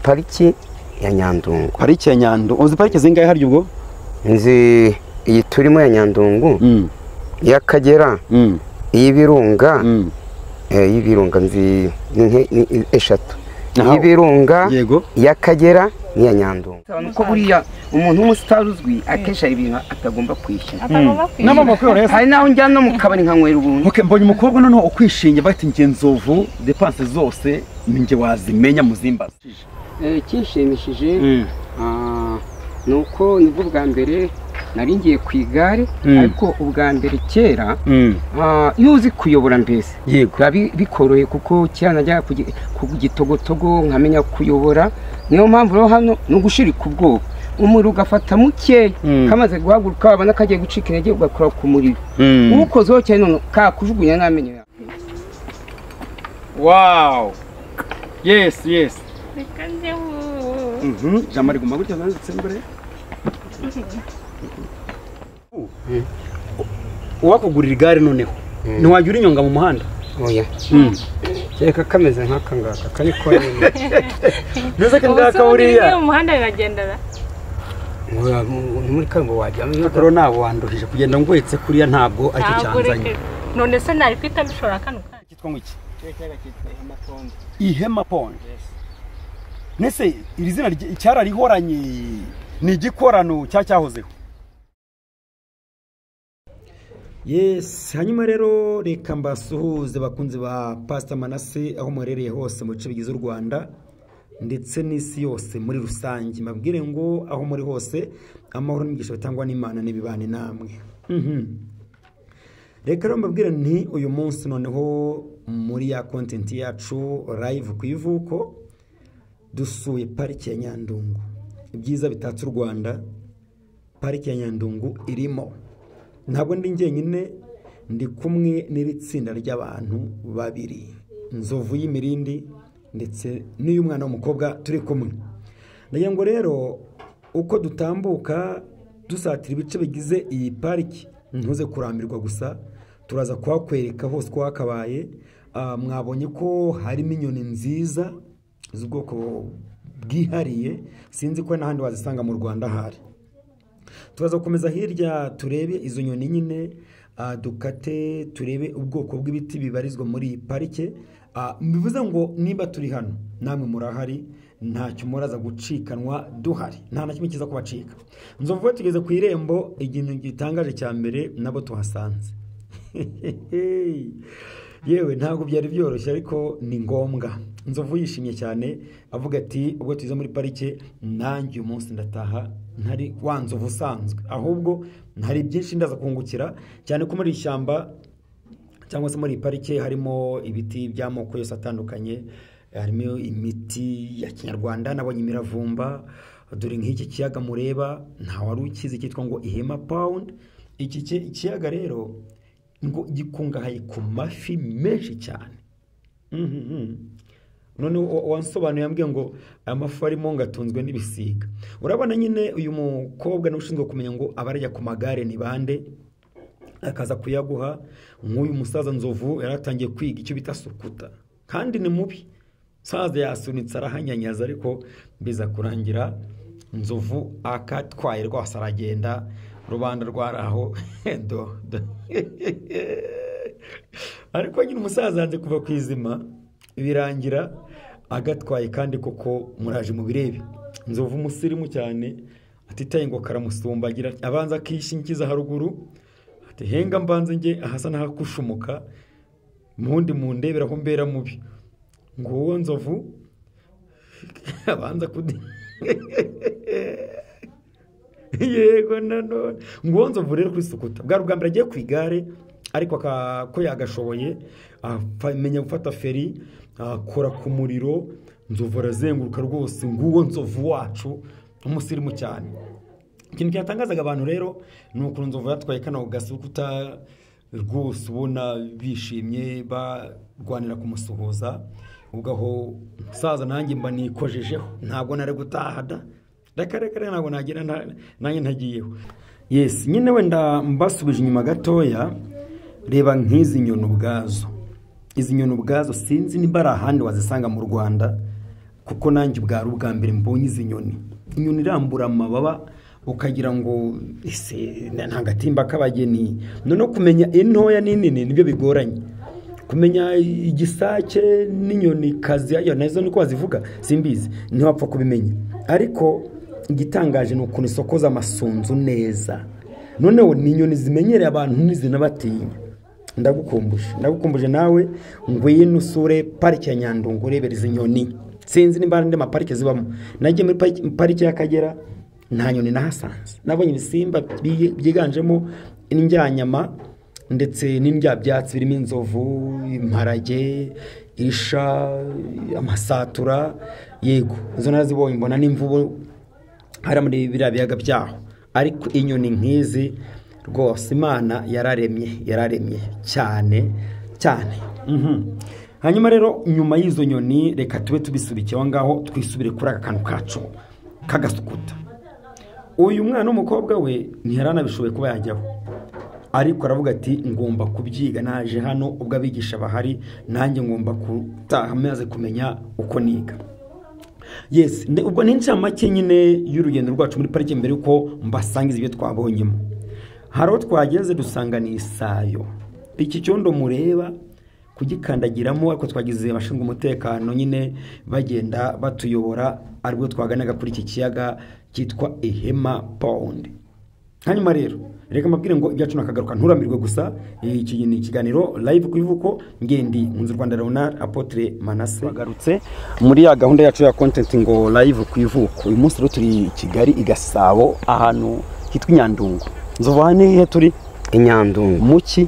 pariki ya nyandungu parike ya nyandungu uzi parike zingahe harya ubwo nzi iyi turimo ya nyandungu Mm, iy'akagera mm, iy'ibirunga mm. eh, iy'ibirunga nzi ni nke- ni- ni eshatu Aha. iy'ibirunga yego iy'akagera n'iya nyandungu nuko buriya umuntu w'umusitari uzwi akesha ibintu atagomba kwishyura Atagomba rero hari n'aho njyana no mu kabari nkanywera ubuntu Okay, mbonye umukobwa noneho ukwishinja bati njye nzovu depanse zose ni njye wazimenya muzimbaza kinshimishije ni uko nibwo bwa mbere nari ngiye ku igare Mm. ariko ubwa mbere kera ah, iyo uzi kuyobora mbese yego biba bi- bikoroye kuko kera najyaga ku gi- ku gitogotogo nkamenya kuyobora niyo mpamvu rero hano ni ugushirika ubwoba umuriro ugafata muke Mm. kamaze guhaguruka wabona kagiye gucika intege ugakora ku muriro Mm. uwukoze wo cyane none kakujugunya n'amenyo yawe wow yes yes Reka njye ubu. mhm jamari guma gutya nanditse mbere uwakugurira igare noneho ntiwajya urinyonga mu muhanda oya kereka kameze nk'aka ngaka kari ko mbese Ubu se ubundi bimwe mu muhanda biragendana muri kaburimbo wajyamo rero ntabwo wandoheje kugenda ngohetse kuriya ntabwo aricyo ntabwo cyanzanye reka none se nari kwita bishobora kano kanya cyitwa ngo iki ihema pondi nese iri zina rye- cyararihoranye ni igikorano cya cyahozeho yes hanyuma rero reka mbasuhuze bakunzi ba pasita manase aho muherereye hose mu bice bigize u rwanda ndetse n'isi yose muri rusange mbabwire ngo aho muri hose amahoro n'imigisha bitangwa n'imana n'ibibane namwe Mhm. reka rero mbabwire nti uyu munsi noneho muri ya kontenti yacu live ku ivuko dusuye pariki ya nyandungu ibyiza bitatse u rwanda pariki ya nyandungu irimo ntabwo ndi njyenyine ndi kumwe n'iri tsinda ry'abantu babiri inzovu y'imirindi ndetse n'iy'umwana w'umukobwa turi kumwe ndagira ngo rero uko dutambuka dusatira ibice bigize iyi pariki ntuze kurambirwa gusa turaza kuhakwereka hose uko hakabaye Ah, mwabonye ko harimo inyoni nziza z'ubwoko bwihariye sinzi ko n'ahandi wazisanga mu rwanda ahari turaza gukomeza hirya turebe izo nyoni nyine ah, dukate turebe ubwoko bw'ibiti bibarizwa muri iyi parike Ah, bivuze ngo niba turi hano namwe murahari ntacyo muraza gucikanwa duhari nta na kimwe cyiza kubacika nzovu we tugeze ku irembo ikintu gitangaje cya mbere nabo tuhasanze yewe ntabwo byari byoroshye ariko ni ngombwa nzovu yishimye cyane avuga ati ubwo tuze muri parike nanjye uyu munsi ndataha ntari wa nzovu usanzwe ahubwo hari byinshi ndaza kungukira cyane ko muri iri shyamba cyangwa se muri iyi parike harimo ibiti by'amoko yose atandukanye harimo imiti ya kinyarwanda nabonye imiravumba dore nk'iki kiyaga mureba ntawe ukizi cyitwa ngo ihema pawundi iki ki- ikiyaga rero ngo gikungahaye ku mafi menshi cyane Mhm. noneho wa- wansobanuye yambwiye ngo amafi arimo ngo atunzwe n'ibisiga urabona nyine uyu mukobwa niwe ushinzwe kumenya ngo abarya ku magare ni bande akaza kuyaguha nk'uyu musaza nzovu yari atangiye kwiga icyo bita sukuta kandi ni mubi musaza yasunitse arahanyanyaza ariko biza kurangira nzovu akatwaye rwose aragenda rubanda rwaraho do do ariko nyine umusaza yanze kuva ku izima birangira agatwaye kandi koko muraje mubirebe nzovu umusirimu cyane atitaye ngo karamusumbagira abanza akishingiza haruguru ati henga mbanze njye ahasa n'ahakushumuka mundi mundebera aho mbera mubi ngo wowe nzovu abanza kudi yego nanone ngo wowe nzovu rero kuri sukuta bwa bwa mbere agiye ku igare ariko aka- ko yagashoboye amenya gufata feri akora ku muriro nzovu arazenguruka rwose nguwo nzovu wacu umusirimu cyane ikintu cyatangazaga abantu rero ni ukuntu nzovu yatwaye kano gasukuta rwose ubona bishimye barwanira kumusuhuza ugaho umusaza nanjye mba nikojejeho ntabwo nari gutaha da reka reka reka ntabwo nagera nta- nanjye ntagiyeho yes nyine wenda mbasubije inyuma gatoya reba nk'izi nyoni ubwazo izi nyoni ubwazo sinzi niba ari ahandi wazisanga mu rwanda kuko nanjye ubwari ubwa mbere mbonye izi nyoni inyoni irambura amababa ukagira ngo ese nta agatimba k'abageni noneho kumenya intoya n'inini nibyo bigoranye kumenya igisake n'inyoni kazi nazo niko wazivuga simbizi ntiwapfa kubimenya ariko igitangaje ni ukuntu isokoza amasunzu neza noneho ni inyoni zimenyereye abantu ntizinabatinya ndagukumbuje ndagukumbuje nawe ngwino usure parike ya nyandungu urebera izi nyoni sinzi niba hari andi maparike zibamo nagiye muri pariki- parike y'akagera nta nyoni nahasanze nabonye ibisimba bi- byiganjemo indyanyama ndetse n'indyabyatsi birimo inzovu imparage isha amasatura yego izo narazibonye mbona n'imvubu hari muri biriya biyaga byaho ariko inyoni nk'izi rwose imana yararemye yararemye cyane cyane Mhm. hanyuma rero nyuma y'izo nyoni reka tube tubisubikiye aho ngaho twisubire kuri aka kantu kacu k'agasukuta uyu mwana w'umukobwa we ntiyaranabishoboye kuba yajyaho ariko aravuga ati ngomba kubyiga naje hano ubwo abigisha bahari nanjye ngomba gutaha maze kumenya uko niga yes nde- ubwo ni inshamake nyine y'urugendo rwacu muri parike mbere yuko mbasangiza ibyo twabonyemo hari aho twageze dusanga ni isayo iki cyondo mureba kugikandagiramo ariko twagize abashinzwe umutekano nyine bagenda batuyobora aribwo twaganaga kuri iki kiyaga cyitwa ihema pawundi hanyuma rero reka mbabwire ngo ibyacu nakagaruka nturamirwe gusa iki ni ikiganiro live ku ivuko ngendi nkunze u rwanda leonard apotre manase bagarutse muri ya gahunda yacu ya content ngo live ku ivuko uyu munsi rero turi i kigali i gasabo ahantu hitwa inyandungu nzovu aha nihe turi inyandungu muki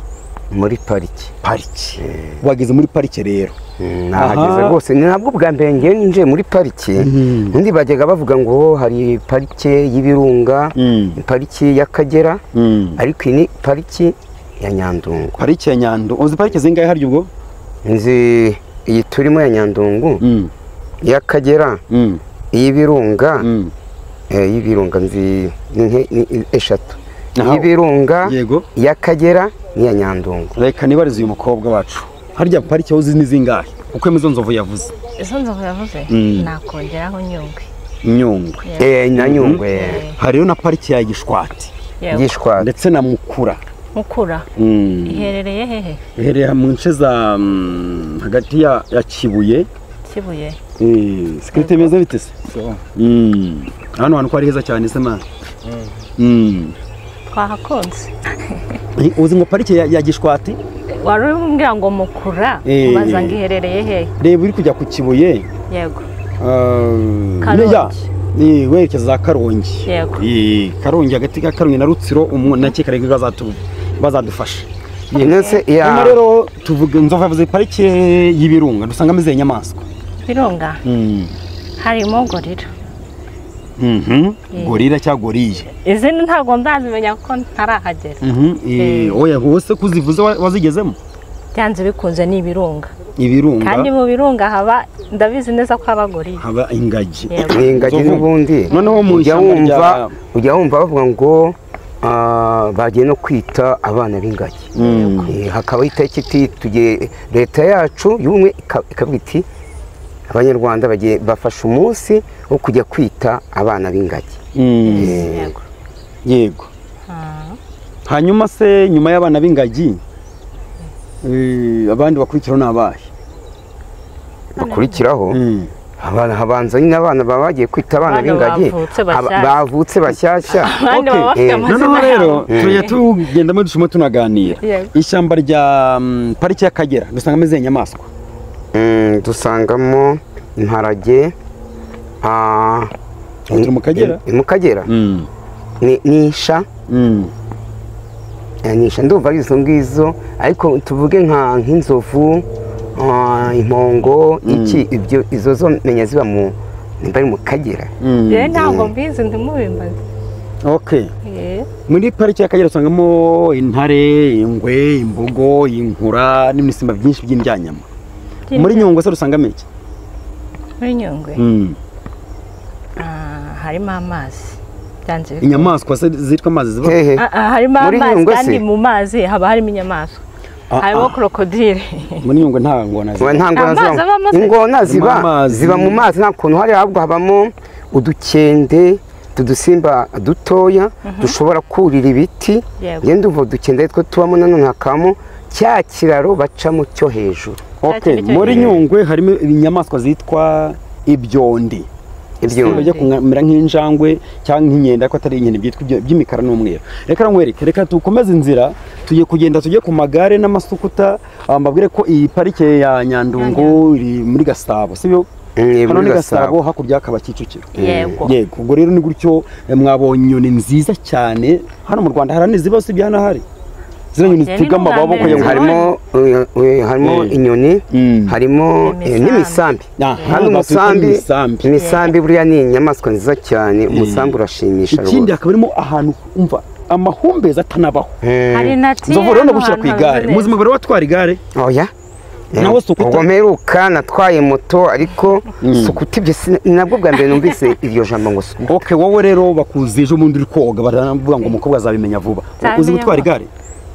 muri pariki pariki wageze muri parike rero nahageze Aha. rwose ni nabwo bwa mbere ngenje muri pariki undi bajyaga bavuga ngo hari parike y'ibirunga Mm. pariki y'akagera Mm. ariko iyi ni pariki ya nyandungu parike ya nyandungu uzi parike zingahe harya ubwo nzi iyi turimo ya nyandungu Mm. y'akagera Mm. iy'ibirunga Mm. eh, y'ibirunga nzi ni nke- ni eshatu Aha. iy'ibirunga Yego. iy'akagera n'iya nyandungu reka nibarize uyu mukobwa wacu harya parike aho uzi ni zingahe kuko emu izo nzovu yavuze izo nzovu yavuze Mm. nakongeraho nyungwe nyungwe Eh, na nyungwe hari rero na parike ya gishwati yewe gishwara ndetse na mukura mukura Mm. iherereye hehe iherera mu nce za mm, hagati ya ya kibuye kibuye sikirite meza bite se Mm. hano hantu ko ari heza cyane se mani Mm. twahakunze Eh, uzi ngo parike ya, ya gishwati wari umbwira ngo mukura Eh. ubaza ngo iherereye hehe reba uri kujya ku kibuye yego uh, Karongi. ya, eh, werekeza za karongi Yego. Eh, karongi hagati ka karongi na rutsiro umuntu nakeka reka bazatu- bazadufasha ndetse hanyuma iya rero tuvuga nzovu yavuze parike y'ibirunga dusangamo izihe nyamaswa birunga harimo gorira Mhm. Eh. gorira cyangwa goriye izindi ntabwo ndazimenya kuko ntarahagera Eh. oya wose kuzivuze wa- wazigezemo byanze bikunze ni ibirunga kandi ibirunga mu birunga haba ndabizi neza ko haba gorira haba ingagi Yego. ingagi Nzovu. n'ubundi noneho mu ujya ishyamba wumva rya- ujya wumva bavuga ngo ah, bagiye no kwita abana b'ingagi Mm. Eh, hakabaho itariki iti tugiye leta yacu y'ubumwe ika- ikavuga iti abanyarwanda bagiye bafashe umunsi wo kujya kwita abana b'ingagi Mm. Yego. yego Ah. hanyuma se nyuma y'abana b'ingagi eh, abandi bakurikiraho ni abahe bakurikiraho Mm. abana habanza nyine abana baba bagiye kwita abana Abana b'ingagi bavutse aba- bashyashya. bavutse bashyashya abandi baba Okay. bafite Eh, amazina noneho rero yabo. tujya tugendamo dushimo tunaganira Yego. ishyamba rya mm, pariki y'akagera dusangamo izihe nyamaswa Mm, dusangamo imparage ah, Turi mu Kagera? ni mu Kagera Mm. ni nisha Mm. eh, nisha ndumva ari izo ngizo ariko tuvuge nka nk'inzovu ah, impongo iki ibyo izo zo menya ziba mu nimba ari mu Kagera Mm. Jyewe ntabwo mbizi ndimubimbaza okay muri pariki y'akagera usangamo intare ingwe imbogo inkura n'ibisimba byinshi by'indyanyama muri nyungwe se dusangamo iki muri nyungwe Mm. Ah, harimo amazi byanze bikunze inyamaswa se zitwa amazi ziba hehe Ah, ah, harimo Muri amazi Nyungwe se? kandi mu mazi haba harimo inyamaswa harimo krokodile muri nyungwe nta ngona Ubu nta ngona Amazi abamo zibamo se? ingona ziba amazi. ziba mu mazi nta kuntu hari ahubwo habamo udukende udusimba dutoya dushobora kurira ibiti Yego. ngende umva udukende two tubamo nanone hakabamo cya kiraro bacamo cyo hejuru okay kintu cyo muri hejuru. nyungwe harimo ibinyamaswa zitwa ibyondi ibyo ibyondo bijya kumera nk'injangwe cyangwa nk'inkende ariko atari inkende byitwa ibyo- by'imikara n'umweru reka nkwereke reka dukomeze inzira tujye kugenda tujye ku magare n'amasukuta ah, mbabwire ko iyi parike ya nyandungu iri muri gasabo sibyo Mm, hano muri ni Gasabo. gasabo hakurya hakaba kicukiro yego yego ubwo rero ni gutyo eh, mwabonye inyoni nziza cyane hano mu rwanda hari n'iziba usibye hano hari zino nyoni Oya, ni zitega n'u Rwanda amaboko neza. ya buri harimo eh, eh, harimo Eh. inyoni Mm. harimo eh, Imisambi. n'imisambi Ah, hano hano bakwita umusambi imisambi. imisambi buriya ni inyamaswa nziza cyane umusambi urashimisha rwose ikindi hakaba harimo ahantu umva amahumbezi atanabaho hari na tiya nzovu rero no gushyira ku ahantu igare hameze. muzima bari watwara igare oya Nawe si ukuta- ubwo mperuka natwaye moto ariko sukuta ibyo si- nabwo bwa mbere numvise iryo jambo ngo sukuta ok wowe rero bakuzije umuntu uri koga baravuga ngo umukobwa azabimenya vuba Cyane uzi gutwara igare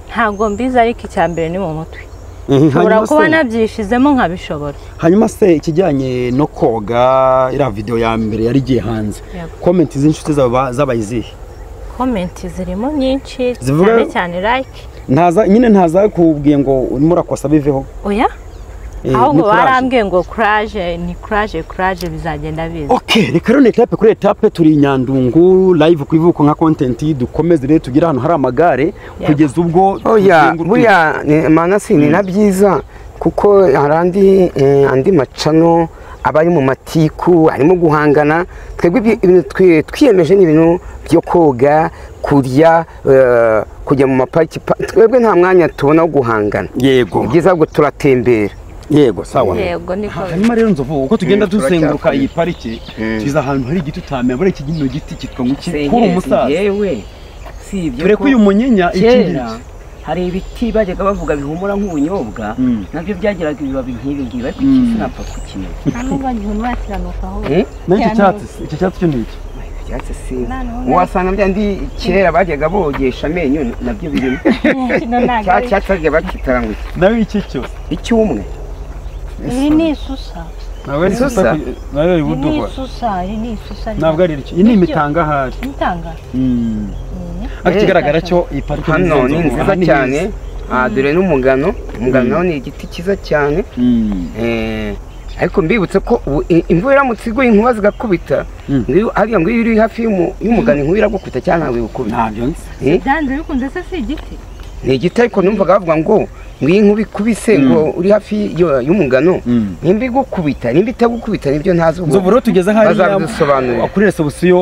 ntabwo mbizi ariko icya mbere ni mu mutwe Mhm, nshobora hanyuma kuba se- nabyishizemo nkabishobora hanyuma se ikijyanye no koga iriya videwo ya mbere yari igiye hanze Yego. komenti z'inshuti zawe ba- zabaye izihe komenti zirimo nyinshi Zivuga- cyane cyane like ntaza nyine ntaza kubwiye ngo urimo urakosa biveho oya Eh, ni ahubwo courage. barambwiye ngo kuraje ni kuraje kuraje bizagenda biza ok reka rero ni etape kuri etape turi i nyandungu live ku ivuko nka kontenti dukomeze rero tugire ahantu hari amagare kugeza ubwo oya tuzenguruka- buriya ni- manasi ni na byiza kuko hari andi eh, andi macano aba ari mu matiku arimo guhangana twebwe ibyo- ibintu twi- twiyemeje ni ibintu byo koga kurya eh, kujya mu mapariki pa- twebwe nta mwanya tubona wo guhangana yego ni byiza ngo turatembera yego sawa yego niko hanyuma rero nzovu uko tugenda Mm, duzenguruka turacyakomeza. iyi parike Mm. tuza ahantu hari igiti utamenya buriya iki kino giti kitwa ngo iki kuri senyeri si umusaza yewe si ibyo dore ko uyu munyenya iki kera ngiki hari ibiti bajyaga bavuga bihumura nk'ubunyobwa Mm. nabyo byagiraga ibibabi nk'ibi ngibi ariko iki sinapfa kukimenye nubwo ngiye nakiranukaho naho iki cyatsi se? iki cyatsi cyo ni iki ibyatsi si wasanga bya ndi kera bajyaga bogesha amenyo nabyo birimo cya cyatsi bajya bakitara ngo iki nawe iki cyo icyumwe Iri ni isusa. nawe ari Isusa. gusa nawe ari Iri ni buduha isusa, iri ni isusa. ntabwo ari iki iyi ni imitanga ahari Nitanga. Mm. Eh. ariko ikigaragara cyo iyi parike hano ni nziza, nziza aha ni cyane heza. aha dore n'umugano umugano nawo ni igiti cyiza cyane Mm. Eh, ariko mbibutse ko ubu i- imvura iramutse iguye inkuba zigakubita ngiyo- hariya ngo iyo uri hafi y'umu- y'umugano inkuba iragukubita cyangwa ntabwo igukubita ntabyo nzi Eh, Byanze bikunze se si igiti. ni igiti ariko numvaga bavuga ngo ngo iyi nkuba ikubise ngo uri hafi y- y'umugano Mm. nimba igukubita nimba itagukubita nibyo ntazi ubu nzovu rero tugeze hariya bazabidusobanurira kuri resebusiyo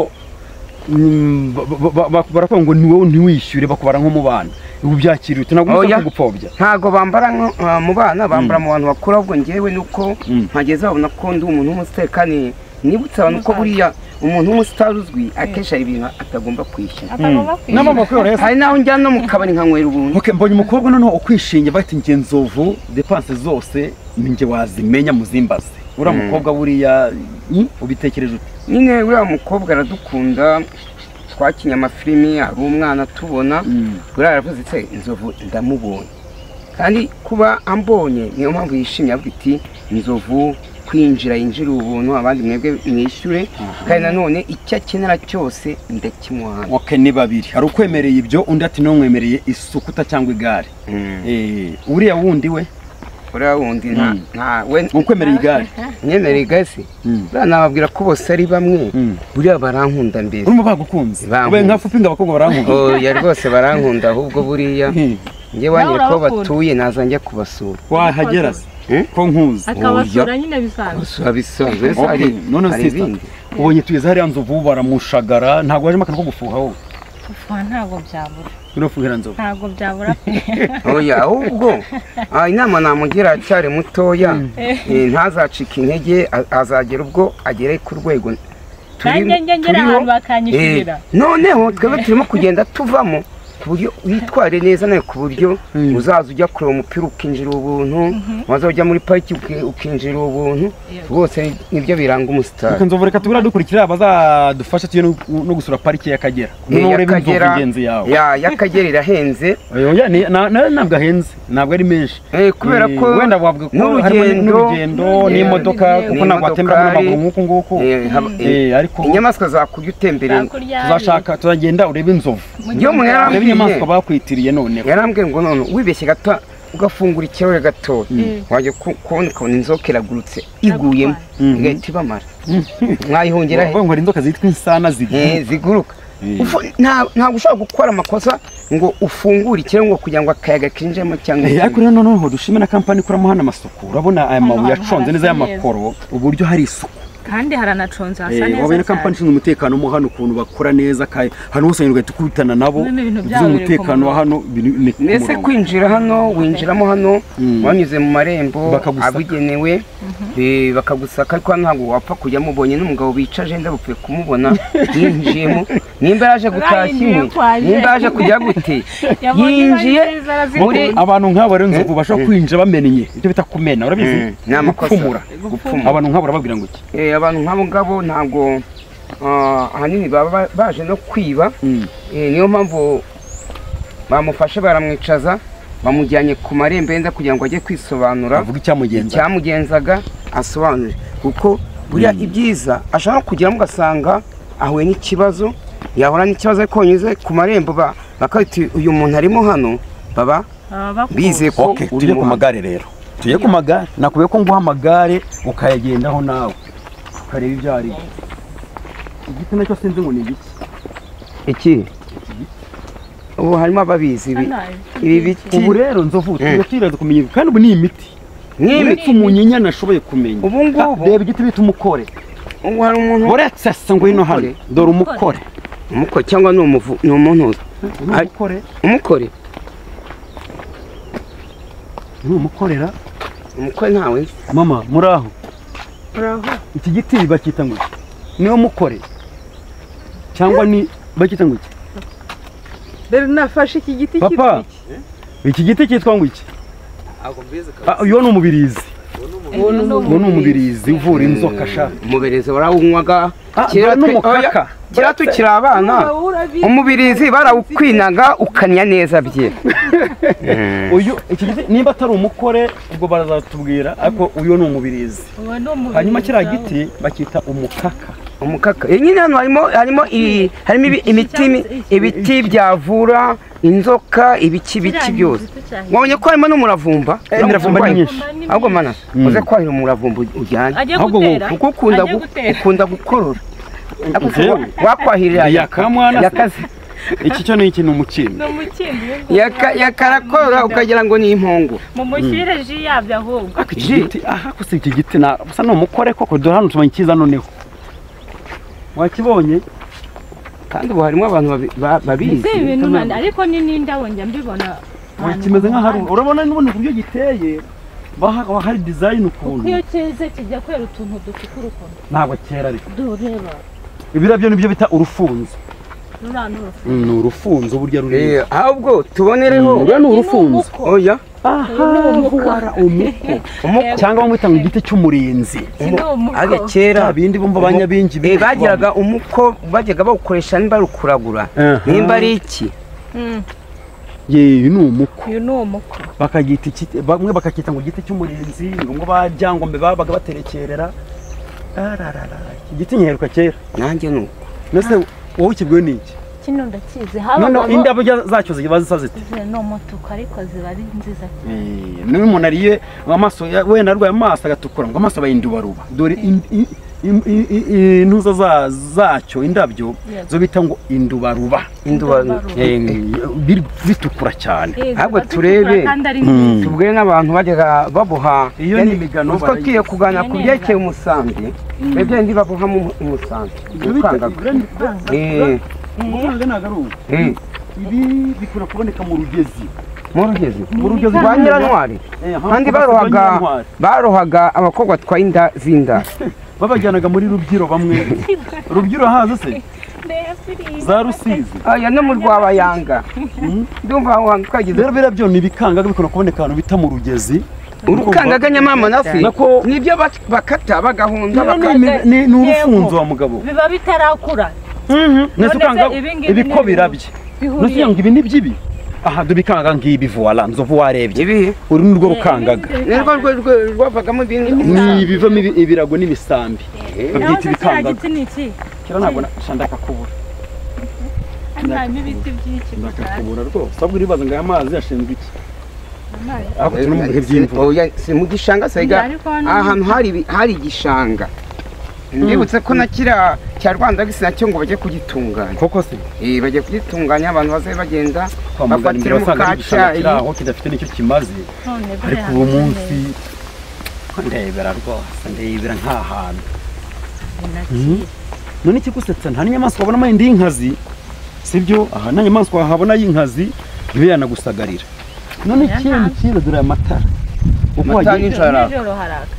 mm, ba- ba- ba- baravuga ngo ni wowe ntiwishyure bakubara nk'umubana ubu byakiriye ntabwo Oya. umusaza kugupfobya ntago bambara nko- ah, mu bana bambara mu bantu bakuru ahubwo njyewe nuko Mm. mpageze babona ko ndi umuntu w'umutekano nibutse abantu ko buriya umuntu w'umusitari uzwi akenshi hari ibintu atagomba kwishyura Atagomba kwishyura. n'amaboko yoroheye hari n'aho njyana no mu kabari nkanywera ubuntu Ok, mbonye umukobwa noneho ukwishinja bati njye nzovu depanse zose ni njye wazimenya muzimbaze uriya mukobwa buriya mm, ubitekereje ute nyine uriya mukobwa aradukunda twakinnye amafilimi hari umwana atubona Mm. buriya aravuze se inzovu ndamubonye kandi kuba ambonye niyo mpamvu yishimye avuga iti inzovu kwinjira yinjira ubuntu abandi mwebwe mwishyure kandi nanone icyo akenera cyose ndakimuha ok ni babiri hari ukwemereye ibyo undi ati n'umwemereye isukuta cyangwa igare Eh, uriya wundi we uriya wundi nta Mm. nta- we ukwemereye igare nyemere igasi Mm. buriya nababwira ko bose ari bamwe Mm. buriya barankunda mbere urumva bagukunze Bankunda. ubaye nka fupinga abakobwa barankunda oya rwose barankunda ahubwo buriya Mm. njye wanyere ko urabakunda. batuye naza njya kubasura wahagera se Eh? ko nkuzi akabasura nyine bisanzwe kubasura bisanzwe ese Ok, hari none hari sisita ibindi ubonye tugeze hariya nzovu baramushagara ntabwo wajemo akantu ko gufuha wowe Fufa ntago byabura. urafuhira nzovu Ntago byabura. oya ahubwo ah, inama namugira acyari mutoya eh, ntazacike intege a- azagera ubwo agere ku rwego turi- Nanjye njye ngera turiho. ahantu bakanyishyurira. Eh, noneho twebwe turimo kugenda tuvamo ku buryo witware neza nawe ku buryo uzaza ujya kureba umupira ukinjira ubuntu waza ujya muri pariki uki- ukinjira ubuntu rwose nibyo biranga umusitari reka nzovu reka tubura dukurikira bazadufasha tujye no- no gusura parike y'akagera Eh, niba ureba inzovu y'Akagera- ingenzi yawe ya- y'akagera irahenze Oya, ni- na- na- ntabwo ahenze ntabwo ari menshi Eh, kubera Eh, ko wenda wavuga ko harimo n'urugendo- n'urugendo n'imodoka Yeah. kuko ntabwo watembera n'amaguru N'imodokari. nk'uku nguku Eh, haba- Eh, ariko inyamaswa zakurya utembere tuzashaka tuzagenda urebe inzovu iyo umuntu urebe inyamaswa yarambwiye bakwitiriye noneho yarambwiye ngo none wibeshye gato ugafungura ikirahure gato wajya ku- kubona ukabona inzoka iragurutse iguyemo Mhm. igahita ibamara mwayihungira he bavuga ngo hari inzoka zitwa insana ziguruka Eh, ziguruka Eh. Ufu- nta- ntabwo ushobora gukora amakosa ngo ufungure ikirahure ngo kugira ngo akayaga kinjiremo cyangwa Eh, ariko rero noneho dushime na kampani ikoramo hano amasuku urabona aya mabuye aconze neza y'amakoro uburyo hari isuku kandi haranaconze hasa Eh, wabona neza kampani cyane ishinzwe umutekano mo hano ukuntu bakora neza kandi hano hose ugahita ukubitana nabo Bimwe mu bintu byabo by'umutekano umutekano wa hano biri ni ku mbese murongo. kwinjira hano winjiramo hano Mm. wanyuze mu marembo Bakagusaka. abugenewe eh, bakagusaka ariko hano ntabwo wapfa kujyamo ubonye n'umugabo wicaje ndabupfuye kumubona yinjiyemo nimba yaje gutashya Urayinjiye inkwi ko aje. nimba yaje kujya gute Yabonye yinjiye bari nziza, arazikurura. muri abantu nk'aba rero inzovu bashobora kwinjira bamenye ibyo bita kumena Mm, urabizi ni amakosa Gupfumura. Gupfumura. abantu nk'abo urababwira ngo iki Eh, abantu nk'abo ngabo ntabwo ah, ahanini baba ba- baje no kwiba Mm. Eh, niyo mpamvu bamufashe baramwicaza bamujyanye ku marembo yenda kugira ngo ajye kwisobanura bavuga icyamugenza icyamugenzaga asobanure kuko buriya ibyiza ashobora kugeramo ugasanga ahuye n'ikibazo yahura n'ikibazo ariko unyuze ku marembo ba- bakahita uyu muntu arimo hano baba baba bakunda. bizeye ko Okay, uri tujye ku mu magare rero tujye ku magare nakubiye ko nguha amagare ukayagendaho nawe ukareba ibyo ari byo igiti nacyo sinzi ngo ni igiki iki ubu harimo ababizi ibi ibi biti ubu rero nzovu tujye Mm. twiraza kumenya ibi, kandi ubu ni imiti nk'ibi uretse umunyinya nashoboye kumenya Ubu ngubu- Ah, reba igiti bita umukore ubu hari umuntu uretse se ngo hino hano Umukore? dore umukore umuko cyangwa ni umuvu ni umuntu ni umukore umukore ni umukorera umukore ntawe nzi mama muri aho iki giti bacyita ngo iki ni umukore cyangwa ni bacyita ngo iki Dore nafashe iki giti papa iki giti cyitwa ngo iki Ah, uyu ni umubirizi uwo ni umubirizi uvura inzoka sha umubirizi warawunywaga Ah, kera twe- dore n'umukaka. oya, kera tukiri abana umubirizi barawukwinaga ukanya neza bye uyu iki giti niba atari umukore ubwo barazatubwira ariko uyu ni umubirizi Uwo ni umubiri hanyuma kiriya wawe. giti bacyita umukaka umukaka Eh, nyine hano harimo harimo i- harimo ibi- imiti ibiti byavura inzoka ibiki biti Kiriya byose giti cyahindutse. wabonye ko harimo n'umuravumba Eh, imiravumba ni myinshi. ahubwo mana uze kwahira umuravumba ujyanye Ajye ahubwo gutera. kuko ukunda Ajye gu- gutera. ukunda gukorora Njyewe? wakwahirira Yakamwana se? yakaze iki cyo ni iki ni umukindo Ni umukindo iyo nzovu Yaka- yakarakorora ukagira ngo ni impongo mumushyirire ji yabyo ahubwo Ariko iki giti aha gusa iki giti na gusa ni umukore koko dore hano tumenya icyiza noneho wakibonye kandi ubu harimo abantu babi- ba- babizi si ibintu nandi ariko ni n'indabo njya mbibona ahantu kimeze ku nk'ahari muhanda. urabona n'ubundi uburyo giteye baha- haba hari dizayini ukuntu kuko iyo cyeze kijya kwera utuntu dutukura ukuntu ntabwo cyera ariko dureba ibirabyo nibyo bita urufunzo ruriya ni urufunzo ni urufunzo burya ruri Eh, ahubwo tubonereho ruriya ni urufunzo oya aha wara umuko cyangwa bamwita ngo igiti cy'umurinzi iki ni aga umuko kera bya bindi bumva abanyabingi Eh, bagiraga umuko bajyaga bawukoresha nimba ari ukuragura Aha. nimba ari iki yewe ni umuko uyu ni umuko bakagita iki- bamwe bakacyita ngo igiti cy'umurinzi ngo ngo ba byangombe babaga baterekerera ararara iki giti nyiheruka kera nanjye ni uko mbese wowe ukibwiwe n'iki kino ndakizi noneho habagamo indabo ujya- zacyo ziba zisa zite ni umutuku ariko ziba ari nziza cyane niba umuntu ariye amaso ya- wenda arwaye amaso agatukura ngo amaso abayindubaruba dore in- in- in- in- in- intuza za- zacyo indabyo Yego. zo bita ngo indubaruba induba Eh, biri- bitukura cyane Eh, ziba Ahubwo zitukura turebe. kandi ari nziza tubwire n'abantu bajyaga baboha Iyo ni imigano twakwiye barayizi. kuganira Iyo ku ni byerekeye umusambi ibyo ndi babohamo umu- umusambi ukangaga Eh, umufaranga ntabwo ari ubu eh, ibi bikunda kuboneka mu rugezi mu rugezi mu rugezi rwa nyirantwari kandi barohaga barohaga abakobwa batwaye inda z'inda babajyanaga muri rubyiro bamwe rubyiro haza se za rusizi aya no mu rwabayanga ndumva aho hantu twagize rero biriya byo ni ibikangaga bikunda kuboneka ahantu bita mu rugezi urukangaga nyamama nasi Nako- nibyo bak- bakata bagahunda Rero ni baka- imi- ni ni urufunzo wa mugabo biba bitarakura nese None ukanga se ibi ngibi ibiko ni- birabye nese bihuriye ugira ngo ibi ni by'ibi aha dubikanga ngibi voila nzovu warebye ibihe uru ni rwo rukangaga nirwo rwe- rwe- rwavagamo ibintu ni ibivamo ibi- ibirago n'ibisambi naho babyita se kiriya ibikangaga giti ni iki kera ntabwo nashanda akakubura hano harimo ibiti byinshi ndakakubura rwose ahubwo uribaza ngo aya mazi yashinzwe iki amazi ariko turi mu bihe by'imvura Oya, si mu gishanga sega Ariko hano- ahantu hari ibi- hari igishanga ndibutse ko na kiriya cya rwanda gisi nacyo ngo bajye kugitunganya koko se Eh, bagiye kugitunganya abantu bazabe bagenda kwa muganga bafatire imbere mu wasanga ari igishanga kiri kacyayi aho kidafite nicyo kimaze none ariko buriya ubu hameze munsi neza. ndebera rwose ndebera nta hantu Binakira. none ikigusetsa nta n'inyamaswa wabonamo yindi y'inkazi sibyo aha nta nyamaswa wahabona y'inkazi ntibe yanagusagarira none ikindi kintu dore aya matara uko Amatara wagira nijoro araka. nijoro haraka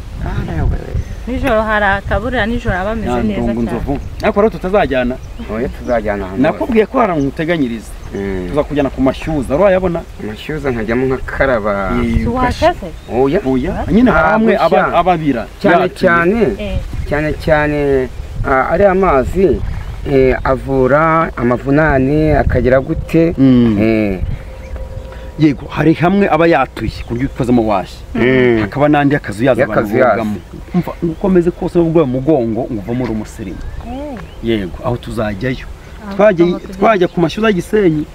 nijoro haraka buriya nijoro aba ameze neza nyandungu cyane nzovu ariko rero tutazajyana oya tuzajyana ahantu nakubwiye ko hari ahantu uteganyiriza Mm. tuzakujyana ku mashyuza urayabona amashyuza nkajyamo nkakaraba tuwakaze oya oya nyine hari amwe aba- Gushya. ababira cyane yacu. cyane Eh, cyane cyane ah, ariya mazi eh, avura amavunane akagira gute Mm. Eh, yego hari hamwe aba yatuye ku buryo ukozemo washya Mm. hakaba n'andi akazu yaza Y'akazu barugamo umva ukomeze kose waba urwaye umugongo nguvamo uri umusirimu yego aho tuzajyayo twajya twajya ku mashuri ya gisenyi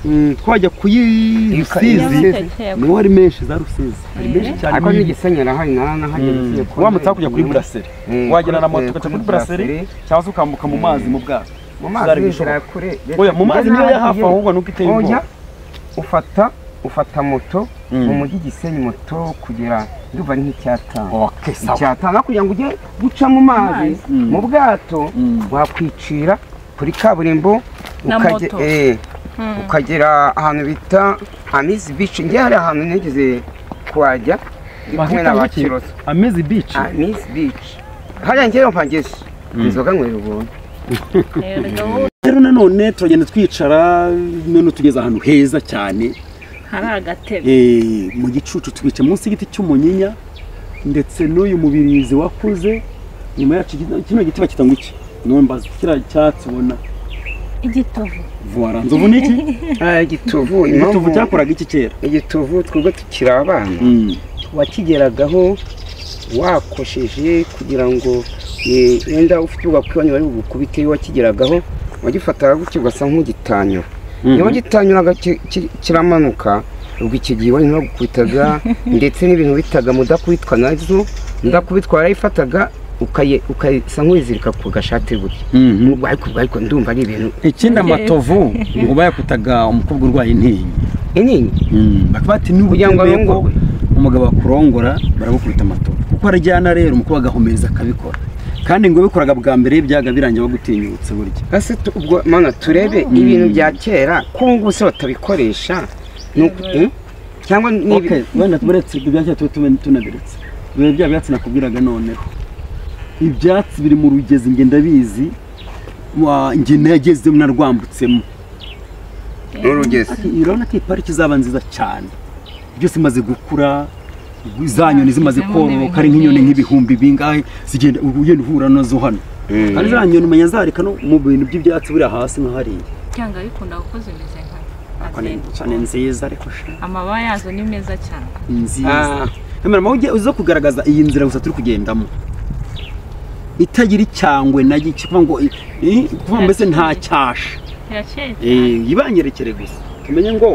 mm, twajya ku y'i rusizi Rusizi. niho hari menshi za rusizi hari menshi cyane ariko n'igisenyi arahari nara nahageze wamutse hakurya kuri buraseri Mm, wagera na kuri- moto eh, ugaca kuri kuri buraseri Brasserie. cyangwa se ukambuka mu mazi mu bwato mu mazi Zari bishoboka. nzira kure oya mu mazi niyo ya hafi ahubwo nuko iteye oya ubwoba ufata ufata moto Mm. mu mujyi gisenyi moto kugera ndumva ari nk'icyatanu okay sawa icyatanu kugira ngo ujye guca mu mazi Mm. mu bwato Mm. wakwicira kuri kaburimbo Na ukage- moto. eh, ukagera ahantu bita amizi bici njye hari ahantu nigeze kuhajya ndi kumwe na ba kiroso amezi beach amizi bici hariya njyewe mpageze inzoga nywera ubuntu Erega rero nanone turagenda twicara none tugeze ahantu heza cyane hari agatebe Eh, mu gicucu tubica munsi y'igiti cy'umunyinya ndetse n'uyu mubirizi wakuze nyuma yacu igiti- kino giti bakita ngo iki none mbaza kiriya cyatsi ubona igitovu vuwara nzovu ni iki igituvu igituvu cyakoraga iki kera igituvu twebwe tukiri abana wakigeragaho wakosheje kugira ngo eh, wenda ufite ubwakwibanye bari bukubite wakigeragaho wagifataga gutyo ugasa nk'ugitanyura niba gitanyuraga ki- ki- kiramanuka ubwo iki gihe wanyuma bagukubitaga ndetse n'ibintu bitaga mudakubitwa nazo mudakubitwa warayifataga ukaye- ukayisa nk'uyizirika ku gashati gutya ubwo ariko ubwo ariko ndumva ari ibintu ikindi amatovu ngo bayakutaga umukobwa urwaye intinyi inini bakaba bati n'ubu Kugira ngo yemeye ko arongorwe. umugabo akurongora baragukubita amatovu kuko arajyana rero umukobwa agahumiriza akabikora kandi ngo bikoraga bwa mbere byaga birangiye bagutinyutse burya ese tu- ubwo mana turebe ibintu bya kera ko ubu ngubu se batabikoresha ni uku- eh? cyangwa Okay, nibi wenda turetse ibyo byatsi tuba tuba tunabiretse biba bya byatsi nakubwiraga none ibyatsi biri mu rugezi nge ndabizi wa nge nagezemo narwambutsemo n'urugezi Ati, urabona ko iyi pariki izaba nziza cyane byose imaze gukura za nyoni zimaze kororoka ari nk'inyoni nk'ibihumbi bingahe zigenda ubu ugenda uhura nazo hano kandi za nyoni umenya zareka no mu bintu by'ibyatsi buri hasi nka hariya cyangwa bikunda kuko zimeze nka cyane nziza ariko sha amababa yazo ni meza cyane nziza Ah. kamera mawe ujye uza kugaragaza iyi nzira gusa turi kugendamo itagira icyangwe na gike kuvuga ngo i- i- kuvuga mbese nta cyasha irakeye cyane Eh, yibanyerekere gusa tumenye ngo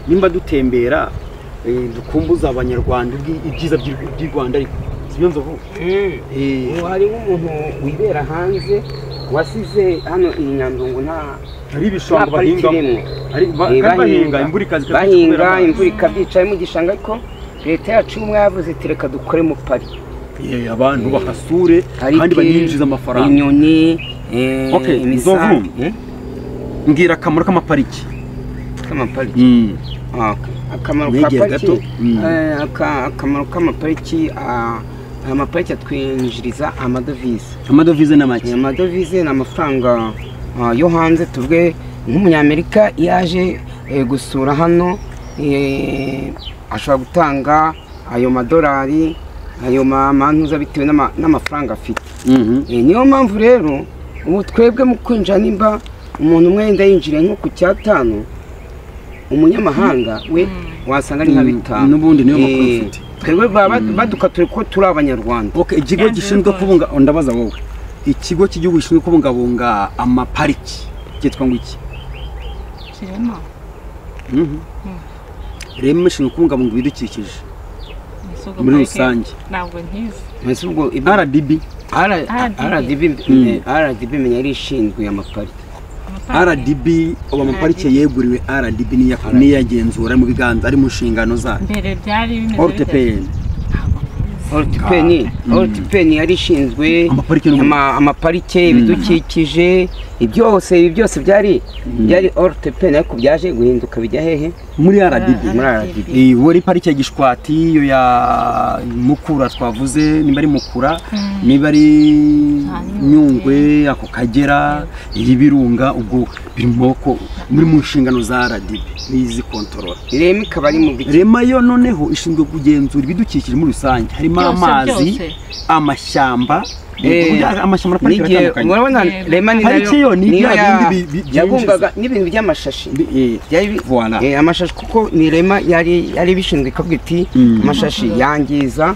nimba dutembera eh, dukumbuza abanyarwanda ibyi- ibyiza by'u- by'u rwanda ariko sibyo nzovu Eh, hariho umuntu wibera hanze wasize hano iyi nyandungu nta hari nta ibishanga pariki bahingamo irimo Hari- ba- Eh, kandi bahinga imvura ikaza bahinga ikatwicira amazi. imvura ikabyicamo igishanga ariko leta yacu y'ubumwe yavuze iti reka dukoremo pariki Eh, abantu bahasure kandi baninjiza amafaranga inyoni Okay, imisambi Nzovu. mbwira akamaro k'amapariki k'amapariki Ah, akamaro ka Negera pariki gato. Mm. eh, aka- akamaro k'amapariki ah, amapariki atwinjiriza amadovize amadovize ni make Eh, amadovize ni amafaranga ah, yo hanze tuvuge nk'umunyamerika iyo aje eh, gusura hano eh, ashobora gutanga ayo madolari ayo ma- mantuza bitewe n'ama- n'amafaranga afite Mhm. Eh, niyo mpamvu rero ubu twebwe mu kwinjira nimba umuntu umwe yenda yinjiriye nko ku cyatanu umunyamahanga we wasanga ni nka Mm, bitanu n'ubundi niyo Eh, makuru mfite. twebwe baba badukatuye ko turi abanyarwanda Okay, ikigo gishinzwe kubunga ndabaza wowe ikigo cy'igihugu gishinzwe kubungabunga amapariki cyitwa ngo iki kirema Mhm. rema ishinzwe kubungabunga ibidukikije Misogo muri Parike rusange ntabwo ntizi Mbese ubwo ibyo- rdb R- RDB. RDB Mm. eh, RDB menya yari ishinzwe amapariki rdb ubu amaparike yeguriwe rdb niya- niyagenzura mu biganza ari mu nshingano zayo mbere byari bimeze bitya. ortpn ortipeni ortipeni yari ishinzwe Amaparike n'ubundi. ama- amaparike ibidukikije ibyose ibi byose byari byari ortipeni ariko byaje guhinduka bijya hehe muri rdb muri RDB Iyi wari parike ya gishwati iyo ya mukura twavuze niba ari mukura niba ari nyungwe ako kagera y'ibirunga ubwo biri mu maboko muri mu nshingano za rdb n'izi kontorora rema ikaba ari mu bice rema yo noneho ishinzwe kugenzura ibidukikije muri rusange harimo Byose, amazi byose. amashyamba Eh, ubwo amashyamba na parike n'igihe biratandukanye urabona Yego. rema ni Parike yo nayo ni niyo bya ya- bindi bi- bi- yabungaga n'ibintu by'amashashi Eh, byari bi- Voilà. eh, amashashi kuko ni rema yari yari bishinzwe ikavuga iti Mm. amashashi yangiza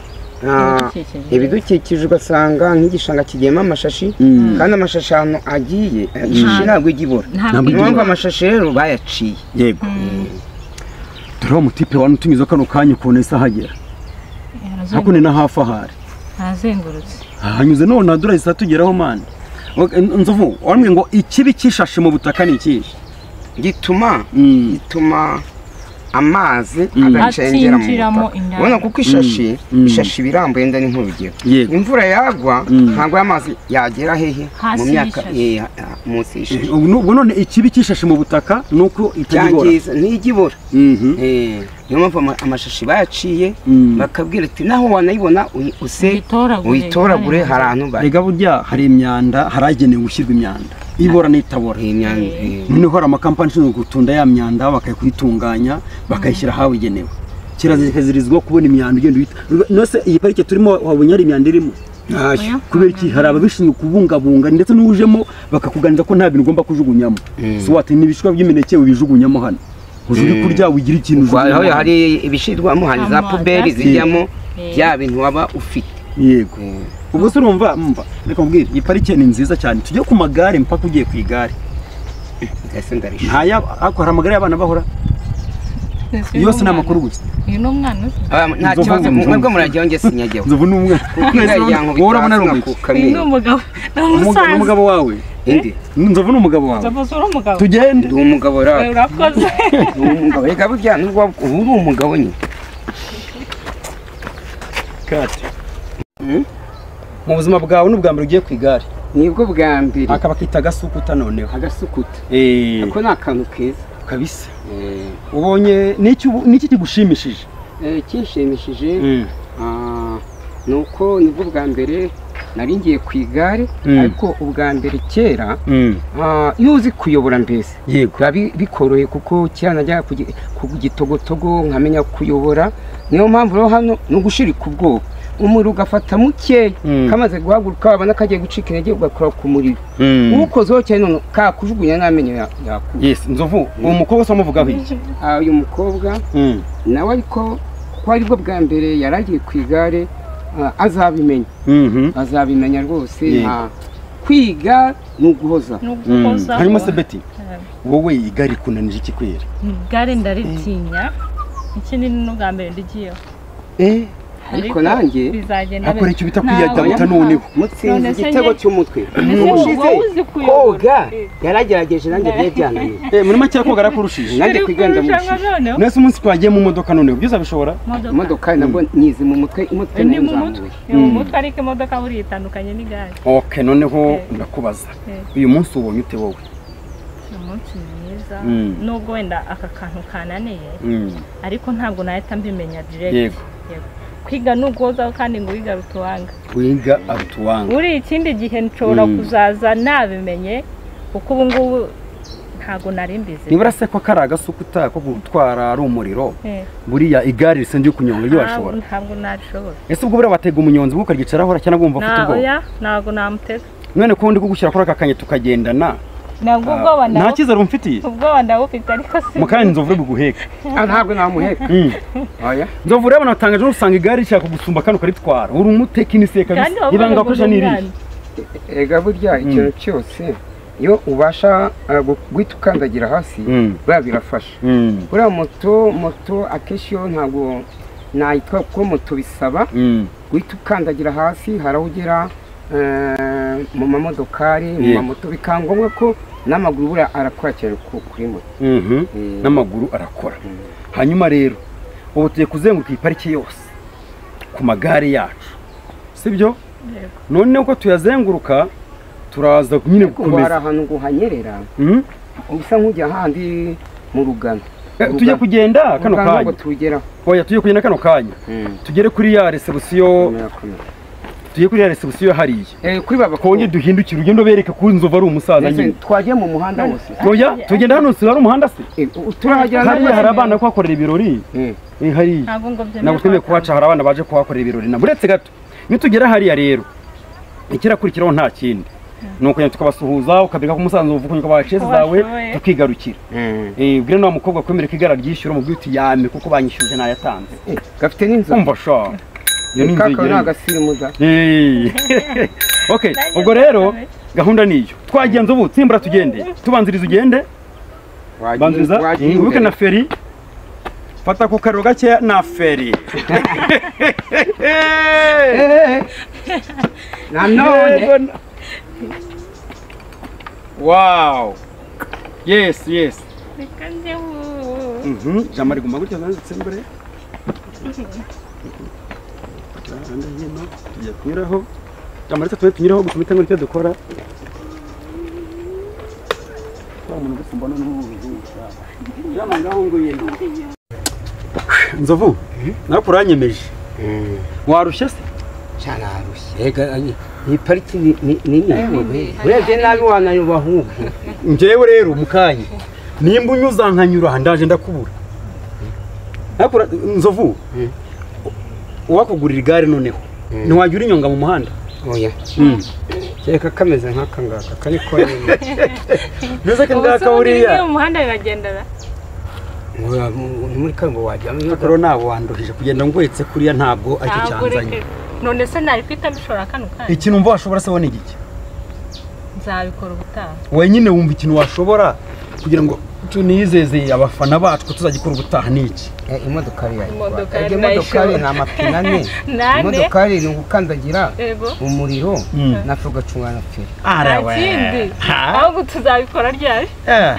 ah, Ibidukikije. ibidukikije ugasanga nk'igishanga kigiyemo amashashi Mm. kandi amashashi ahantu agiye eh, ishashi ntabwo ijya ibura ntabwo niyo mpamvu igira amashashi rero bayaciye yego dore wa mutipe wanutumiza kano kanya ukuntu ese ahagera hakuno na hafi ahari arazengurutse hanyuze none hadura isa tugeraho mani Ok, n- nzovu wambwiye ngo ikibi cyishashe mu butaka ni ikihe gituma Mm. gituma amazi Mm. agacengeramo Akinjiramo indani. ubona kuko ishashi Mm. Mm. ishashi iba irambuye nda n'inkurugero Yego. imvura yagwa Mm. ntabwo amazi yagera hehe Hasi mu myaka y'ishashi. eh, ah, munsi y'ishashi Ubu nu- ubwo none ikibi cyishashe mu butaka ni uko itagibora byangiza ntijya ibura Mhm. Eh, niyo mpamvu ama- amashashi bayaciye Mm. bakabwira ati naho wanayibona uyi- use Uyitoragure. uyitoragure hari ahantu bari rega burya hari imyanda haragenewe gushyirwa imyanda ibora n'itabora iyi myanda eh, noneho hari amakampani ashinzwe gutunda ya myanda bakayitunganya bakayishyira ahabugenewe kirazirizwa kubona imyanda ugenda uhita nose iyi parike turimo wabonye hari imyanda irimo ntacyo kubera iki hari ababishinzwe kubungabunga ndetse n'ujemo bakakuganiriza ko nta bintu ugomba kujugunyamo so wati n'ibishishwa by'imineke ubijugunyamo hano ujuge kurya wigira ikintu Kwa- aho ujugunyamo hano." hari ibishirwamo hari za Amazi. puberi zijyamo Eh. bya bintu waba ufite yego ubwo se urumva mva reka mbwira iyi parike ni nziza cyane tujye ku magare mpaka ugiye ku igare ese ndarishima nta yaba- ariko hari amagare y'abana bahora yose ni amakuru gusa uyu ni umwana uzi nta Nzovu, kibazo nzovu. mwebwe murajyaho njye sinyajyaho nzovu ni umwana ingari yanku wowe urabona ari bitazina umwiki ku uyu ni kamera umugabo ni Umuga- ni umusaza umugabo wawe indi nzovu ni umugabo wawe nzovu uri umugabo tugende ndi umugabo Oya, rero urakoze ndi umugabo reka burya nubwo waba- ubu uri umugabo nyine kate mu buzima bwawe ni ubwa mbere ugiye ku igare nibwo bwa mbere akaba akita agasukuta noneho agasukuta Eh, ako ni akantu keza kabisa Eh, ubonye n'iki ubu- n'iki kigushimishije eh, kinshimishije Ah, ni uko nibwo bwa mbere nari ngiye ku igare Mm. ariko ubwa mbere kera Mm. ah, iyo uzi kuyobora mbese yego biba bi- bikoroye kuko kera najyaga ku gi- ku gitogotogo nkamenya kuyobora niyo mpamvu rero hano ni ugushirika ubwoba umuriro ugafata mukeya Mm. kamaze guhaguruka wabona kagiye gucika intege ugakora ku muriro Mm. uwukozeho cyane none kakujugunya n'amenyo ya- yakuba yes nzovu uwo mukobwa se wamuvugaho iki Ah, uyu mukobwa Mm. nawe ariko kuko aribwo bwa mbere yari agiye ku igare ah, azabimenya Mhm. bazabimenya rwose Yego. nta kwiga ni uguhoza Mm. n'ugukoza hanyuma se beti wowe igare kunanije iki kwera igare ndaritinya ikindi ni n'ubwa mbere ndigiyeho ariko nanjye bizagenda akora neza. icyo bita Ntabwo kwiyadabuta nta- noneho mutsinze None se igitego njye- cy'umutwe Ese wowe ubushize uzi kuyobora? koga yaragerageje nanjye biye byananiye Eh, muri make yakoga arakurushije nanjye kwiganda mu Irushanwa bushize noneho nese umunsi twagiye mu modoka noneho byose abishobora imodoka imodoka nabwo nizi mu mutwe umutwe ni mu mutwe nzamuye ni mu mutwe ariko imodoka buriya itandukanye n'igare ok noneho Eh. ndakubaza Eh. uyu munsi ubonye ute wowe ni umunsi mwiza Mm. nubwo wenda aka kantu kananiye Mm. ariko ntabwo nahita mbimenya direct yego kwiga ni uguhozaho kandi ngo wigaruta uwanga wiga arutuwanga buriya ikindi gihe nshobora Mm. kuzaza nabimenye kuko ubu ngubu ntabwo nari mbizi nibura se ko kari agasukuta ko gutwara ari umuriro Eh. buriya igare risenzwe kunyonga ibyo washobora Ntabwo- ntabwo nabishobora ese ubwo buriya batega umunyonzi bwo ukaryicaraho cyangwa bumva afite Na- ubwoba oya ntabwo namutega none kundi bwo gushyira kuri aka kanya tukagendana ntabwo ubwoba nta ndabu- cyizere umufitiye ubwoba ndabufite ariko si mukanya nzovu buguheka Ah, ntabwo namuheka oya nzovu rero natangaje usanga igare rishaka kugusumba kandi ukaritwara uri umutekinisiye kandi kabisa wavuga ngo ibanga akoresha ni irihe umwana. ega burya ikintu cyose iyo ubasha eh, gu- guhita ukandagira hasi Mm. buriya birafasha Mm, buriya moto moto akenshi yo ntabwo nayitwa kuko moto bisaba mm, guhita ukandagira hasi hari aho ugera eh, mu mamodokari mu Yego. mamoto bikaba ngombwa ko n'amaguru buriya arakora cyane ku- kuri moto mhm. n'amaguru arakora hanyuma rero ubu tugiye kuzenguruka iyi pariki yose ku magare yacu sibyo none uko tuyazenguruka turaza nyine kuko hari gukomeza ahantu ngo uhanyerera Mm? usa nk'ujya ahandi mu rugano Eh, tujye kugenda kano Urugano ngo kanya turugeraho oya tujye kugenda kano kanya tugere kuri ya resebusiyo Murakomeza. tujye kuri ya resebusiyo hariya Eh, kuri baba twongere duhindukire ugende ubereke ko inzovu ari umusaza nyine twagiye mu muhanda wose oya tugenda hano si hari umuhanda se Eh, turahagera hariya hari n'abandi. abana kuhakorera ibirori Eh. Eh, hariya ntabwo ngo byemere ntabwo twemewe kuhaca hari abana baje kuhakorera ibirori nabo uretse gato nitugera hariya rero ikirakurikiraho nta kindi ni ukujya tukabasuhuza ukabereka ko umusanzu uvuga ko baceze zawe Bashoboye. tukigarukira Eh, ubwire na wa mukobwa kwemera ko igara ryishyura umubwiye uti yame kuko banyishyuje ntayatanze Eh, gafite n'inzoka kumva sha iyo ni kaka ni inzogera agasirimuza Hey. okay ubwo rero gahunda niyo twagenza ubu tsimbura tugende tubanziriza ugende banziriza wagiye wibuke imbere. na feri fata ku kariro gakeya na feri nanone wow yes yes reka njye ubu. Mhm, jamari guma gutya zanditse mbere ahandi hino tujya kunyuraho jamari twe tunyuraho gusa imitango nicyo dukora Wa muntu gusa mbona ni umuzungu. Jamari ngaho ngwino. nzovu nawe uranyemeje warushye se cyane arushye rega ani- iyi pariki ni ni- ni nini urebye nabi wanayoba ahubwo njyewe rero mukanya nimba unyuza nkanyura ndaje ndakubura Ariko ura- nzovu uwakugurira igare noneho ntiwajya urinyonga mu muhanda oya kereka kameze nk'aka ngaka kari konyine mbese ko ngaka ubu se buriya ubu mu muhanda biragendana Ura- mu- ni muri kaburimbo wajyamo imodoka rero ntabwo wandoheje kugenda ngohetse kuriya ntabwo aricyo ntabwo cyanzanye reka none se nari kwita mbishora kano kanya ikintu wumva washobora se wone igiki nzabikora ubutaha wenyine wumva ikintu washobora kugira ngo tunizeze abafana bacu ko tuzagikora ubutaha n'iki Eh, imodoka Imodoka yari imodokari nayishoboye. ni amapine ane nane imodokari ni ugukandagira yego umuriro Mm. nafe ugacungana feri nta arawe kindi Ha? ahubwo tuzabikora ryari Eh,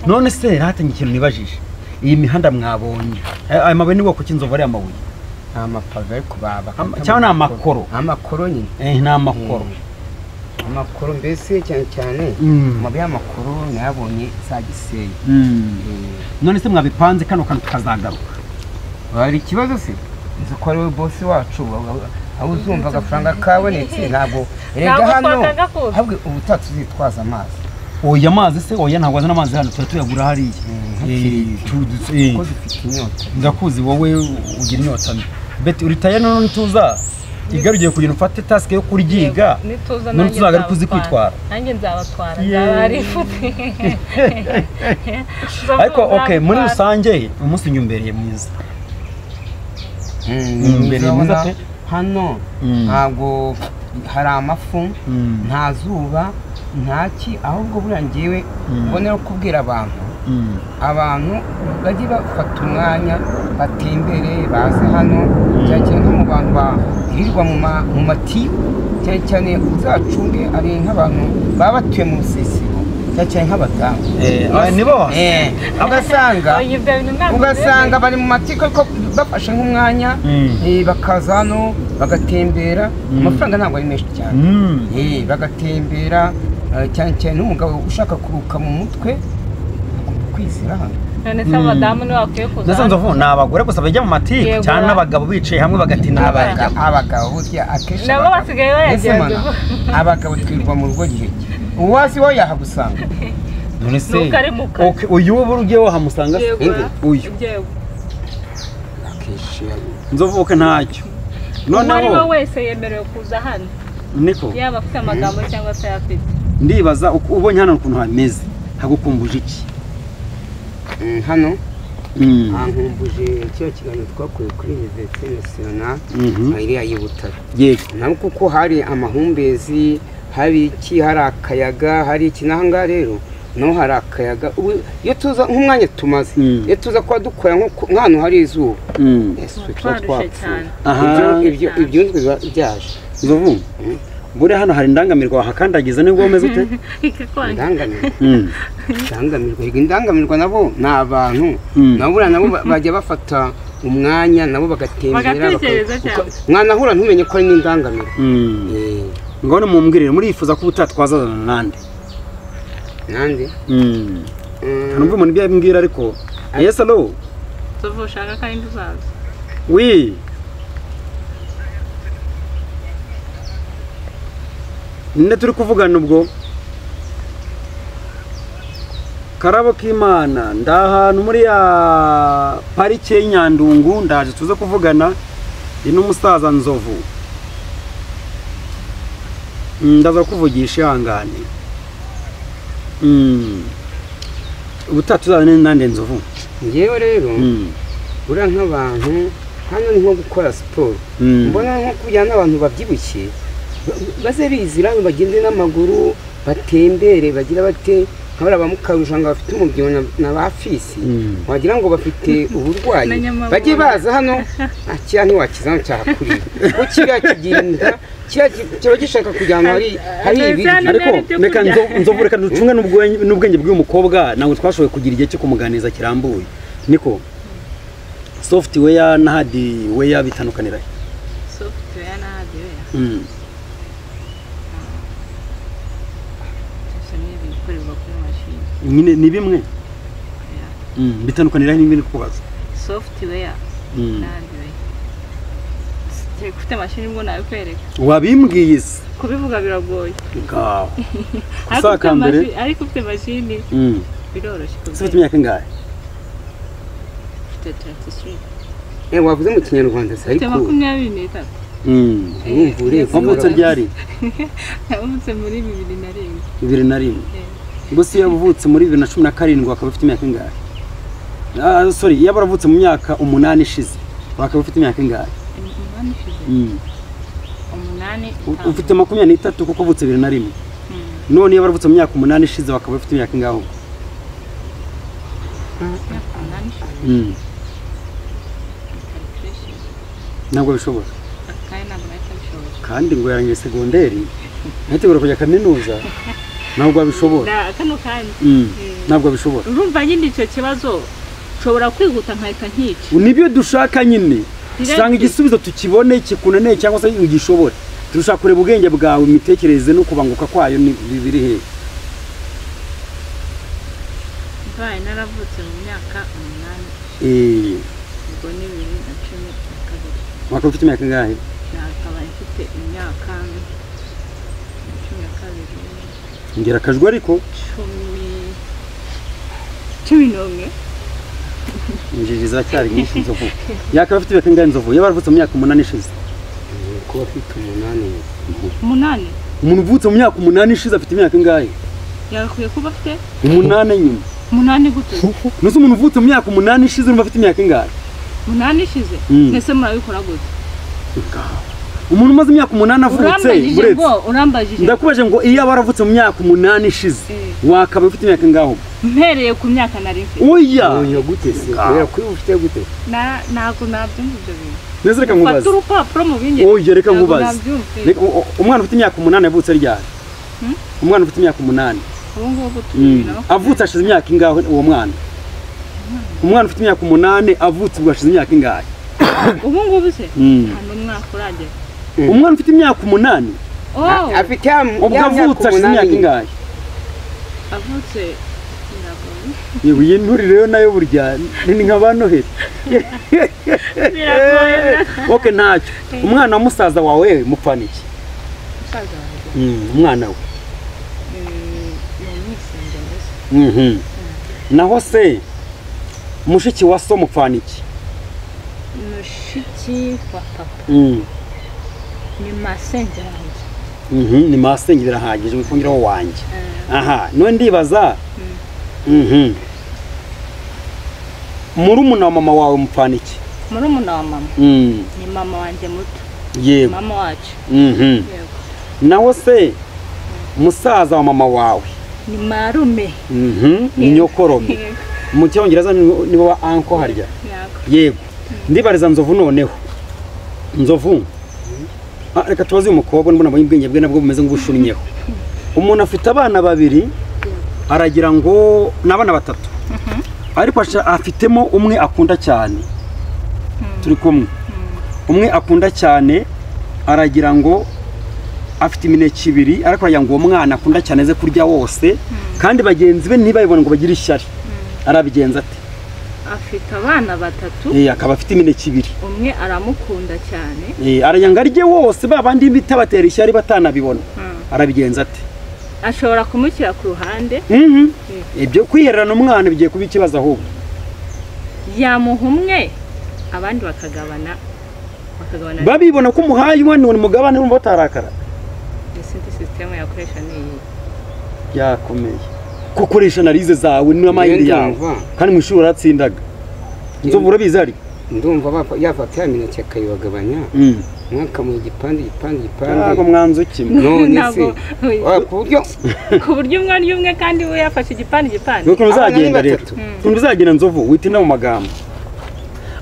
none se ntatenye ikintu nibajije iyi mihanda mwabonye Eh, aya mabuye ni bwoko ki inzovu ari amabuye ni amapave ariko Ama- baba cyangwa ni amakoro amakoro nyine Eh, ni amakoro amakoro mbese cyane cyane Mm. amabuye y'amakoro nayabonye za gisenyi Mm. Eh, none se mwabipanze kano kantu tukazagaruka hari ikibazo se nzi ko ari we bosi wacu aho uzumva agafaranga kabonetse ntabwo rega Ntabwo hano twakaga kuza. ahubwo ubutaha tuzitwaza amazi oya amazi se oya ntabwo azana amazi hano tuba tuyagura hariya Eh, tu- du- eh, kuko zifite inyota ndakuzi wowe ugira inyota mbi beti uritaye none nituza igare ugiye kugenda ufate tasike yo kuryiga nituza none tuzaga ari kuzi kwitwara nanjye nzabatwara Yeee. nzaba ari ifuti ariko okay muri rusange umunsi unyuma imbereye mwiza Mm, Mm, mbere uzabona mwiza pe. hano Mm. ntabwo hari amafu Mm. nta zuba ntaki ahubwo buriya ngewe mbonera kubwira abantu Mm. abantu bajye bafata umwanya batembere baze hano cyane cyane nko mu bantu bahirirwa mu ma- mu matiyo cyane cyane uzacunge ari nk'abantu baba batuye mu rusisiro cyane cyane nk'abadamu Eh, ah, nibo Eh, ugasanga ibyo bintu ntabwo ugasanga bari mu matiko ariko bafashe nk'umwanya Mm. eh, bakaza hano bagatembera amafaranga ntabwo ari menshi cyane Mm. Eh, bagatembera eh, cyane cyane n'umugabo ushaka kuruka mu mutwe kwizira hano none se abadamu ntibakwiye kuza ndetse hano? nzovu ni abagore gusa bajya mu matiku Yego. cyangwa n'abagabo bicaye hamwe bagatinda Abaga- n'abajya abagabo burya akenshi nabo abagabo- basigaye Ese bayagerageza mana, abagabo twirirwa mu rugo gihe uwasi we yahabusanga none se Ntukare mu kazi. Ok, uyu wo ugiye wahamusanga se Yegura. uyu ibyo nzovuka ntacyo uwo ari we noneho wese yemerewe kuza hano niko yaba afite amagambo cyangwa atayafite ndibaza uko- ubonye hano ukuntu hameze hagukumbuje iki Mm, hano Mm, bankumbuje kiriya kiganiro twakuye kuri univerisite nasiyonari mhm. iriya y'i butare yego naho kuko hari amahumbezi hari iki hari akayaga hari iki n'aha ngaha rero naho hari akayaga ubu iyo tuza nk'umwanya tumaze Mm. iyo tuza kuba dukora nko ku- nk'ahantu hari izuba Mm. ese tuba twarushe twapfuye cyane Aha. Ibyo- ibyo- ibyunzwe biba byaje nzovu buriya hano hari indangamirwa wahakandagiza nibwo umeze ute ikikwangiza indangamirwa Mm, indangamirwa Erega indangamirwa nabo ni abantu Mm. nabo buriya nabo ba- bajya bafata umwanya nabo bagatembera Bagatekereza baka- cyane. uka- mwanahura ntumenye ko ari n'indangamirwa mm. Eh, ngone mumbwirire murifuza ko ubutatwazazana nande nande Mm. Mm. nubwo umuntu ibyo yambwira ariko yes alo tuvuga ushaka kandi uzaza wi ninde turi kuvugana ubwo karabo k'imana ndi ahantu muri ya parike y'inyandungu ndaje tuze kuvugana ndi n'umusaza nzovu Mm, ndaza kuvugisha ihangane Mm. ubutaha tuzazane nande nzovu ngewe rero Mm. buriya nk'abantu hano ni nko gukora siporo Mm. mbona nko kujyana n'abantu babyibushye ba- baze bizira bagende n'amaguru batembere bagira bate nk'abariya ba mukarujanga bafite umubyibuho na- na ba fisi Mm. wagira ngo bafite uburwayi Na nyamabanga. bajye baza hano "Ah, kiriya ntiwakiza hano cyahakurira kuko kiriya kigira inda kiriya ki- kiba gishaka kujya ahantu hari- hari Hano ibiryo cyane- ariko Nari byo reka kurya. nzo- nzovu reka ducunge n'ubwenge- n'ubwenge bw'uyu mukobwa ntabwo twashoboye kugira igihe cyo kumuganiriza kirambuye niko software na hardware bitandukanira he? software na hardware Mm. byose ni ibikorerwa kuri mashini nyine ni bimwe Mm, bitandukanira he n'ibindi kubaza software Mm. na hardware ufite mashini ubwo nabikwereka wabimbwiye se kubivuga biragoye ngaho ariko Kusaka ufite mbere. mashini- ariko ufite mashini Mm. biroroshye se ufite imyaka ingahe ufite 33 Eh, wavuze mu kinyarwanda se ufite ariko makumyabiri n'itatu Mm. urumva urebye wavutse ryari yavutse muri bibiri na rimwe bibiri na rimwe gusa iyo yavutse muri bibiri na cumi na karindwi wakaba ufite imyaka ingahe Ah, sorry iyo baravutse mu myaka umunani ishize wakaba ufite imyaka ingahe umunani ishize Mm. umunani U- itanu. ufite makumyabiri n'itatu kuko uvutse bibiri na rimwe none iyo baravutse mu myaka umunani ishize bakaba bafite imyaka ingaho Imyaka umunani ishize calculation ntabwo bishoboka kandi ntabwo nahita bishobora kandi ngo yarangiye segonderi ntitegura kujya kaminuza ntabwo abishobora Na- kano kandi Mm. Eh. ntabwo abishobora urumva nyine icyo kibazo nshobora kwihuta nkahita nkica nibyo dushaka nyine Direct. usanga igisubizo tukibone kikunaniye cyangwa se ugishobore turashaka kureba ubwenge bwawe imitekerereze no kubanguka kwayo ni biri hehe mbaye naravutse mu myaka umunani Eh, ubwo ni bibiri na cumi na kabiri wakaba ufite imyaka ingahe nakaba mfite imyaka cumi na kabiri ngera akajwi ariko cumi cumi n'umwe injiji ziracyari nyinshi inzovu yakaba afite imyaka ingahe inzovu yaba aravutse mu myaka umunani ishize kuba afite umunani umunani umuntu uvutse mu myaka umunani ishize afite imyaka ingahe yagakwiye kuba afite umunani nyuma umunani gute nuzi umuntu uvutse mu myaka umunani ishize urumva afite imyaka ingahe umunani ishize Mm. mbese murabikora gute umuntu umaze imyaka umunani avutse urambajije uretse ngo urambajije ndakubajije ngo iyo yaba aravutse mu myaka umunani ishize Eh. wakaba ufite imyaka ingahe ubwo? mpereye ku myaka nari mfite oya uyo gute se Ngaho. kubera kuri ufite gute Na- ntabwo nabyumva ibyo bintu neza reka fata nkubaze urupapuro mu bindi oya reka ntabwo nkubaze nabyumva Reka- u- u- umwana ufite imyaka umunani yavutse ryari Hmm? umwana ufite imyaka umunani ubu ngubu turi Mm. bibiri na makumyabiri. avutse ashize imyaka ingahe uwo mwana umwana ufite imyaka umunani avutse ubwo ashize imyaka ingahe ubu ngubu se Mm. nta n'umwaka uragera umwana ufite imyaka umunani oh afite ya ya ubwo avutse ashize imyaka ingahe avutse biragoye yewe iyi nturi rero nayo burya ni nka ba noheli biragoye oke ntacyo umwana wa musaza wawe mupfana iki umusaza wanjye Mm, umwana we eh, Mhm. naho se mushiki wa so mupfana iki mushiki wa papa Mhm. ni masenge yanjye Mhm, ni masenge birahagije wikongeraho wanjye aha none ndibaza Mhm. murumuna wa mama wawe mupfana iki murumuna wa mama Mhm. ni mama wanjye muto yego mama wacu Mhm. yego naho se musaza wa mama wawe ni marume Mhm, ni nyokorome Yego, mu cyongereza ni- nibo ba anko harya yego. yego ndibariza nzovu noneho nzovu Ah, reka tubaze uyu mukobwa mbona abonye ubwenge bwe nabwo bumeze nk'ubushunyeho umuntu afite abana babiri aragira ngo ni abana batatu ariko asha- afitemo umwe akunda cyane turi kumwe umwe akunda cyane aragira ngo afite imineke ibiri ariko aragira ngo uwo mwana akunda cyane aze kurya wose kandi bagenzi be ntibabibone ngo bagire ishyari arabigenza ate afite abana batatu Eh, akaba afite imineke ibiri umwe aramukunda cyane Eh, aragira ngo arye wose ba bandi bitabatera ishyari batanabibona Mm. arabigenza ate ashobora kumushyira ku ruhande Mhm. ibyo kwihererana umwana bigiye kuba ikibazo ahubwo yamuha umwe abandi bakagabana bakagabana babibona ko umuhaye umwana ni mugabane urumva batarakara n'izindi sisitemu yakoresha ni iyi byakomeye ko ukoresha analize zawe n'amayeri yawe Ndumva. kandi mu ishuri uratsindaga inzovu urabizi ari ndumva bapfa- yafata ya mineke akayibagabanya umwe akamuha igipande igipande ntabwo igipande mwanzu kimwe none se ntabwo wa, ku buryo ku buryo umwe ari umwe kandi we yafashe igipande igipande ni ukuntu Abana ni uzagenda rero batatu. Mm. ukuntu uzagenda nzovu witinda mu magambo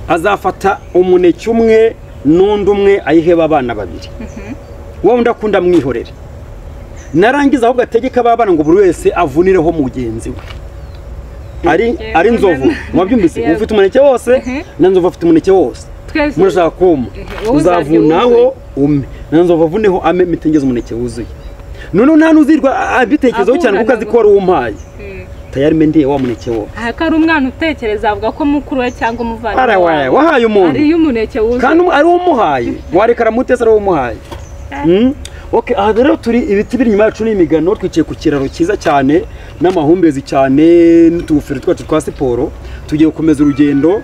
azafata umuneke umwe n'undi umwe ayiheba abana babiri wowe undi akunda mwihorere narangiza ahubwo ategeka ba bana ngo buri wese avunireho mugenzi we ari Yego, ari nzovu nani- mwabyumvise Yego. ufite umuneke wose Mhm. na nzovu afite umuneke wose twese murashaka kuma Mhm. Uwuzabye uzavunaho ume na nzovu avuneho ame mitengeze umuneke wuzuye noneho nta n'uzirwa abitekerezaho cyane kuko azi ko wari umpaye Mm. tayari mendiye wa muneke wo aha ko ari umwana utekereza avuga ko mukuru we cyangwa umuvandimwe arawaye wahaye umuntu ariyo umuneke kandi wuzuye um- ari wo umuhaye warekara mutesa ari wo umuhaye Mm. Okay, aha rero turi ibiti biri inyuma yacu n'imigano twicaye ku kiraro cyiza cyane n'amahumbezi cyane n'utugofero twacu twa siporo tugiye gukomeza urugendo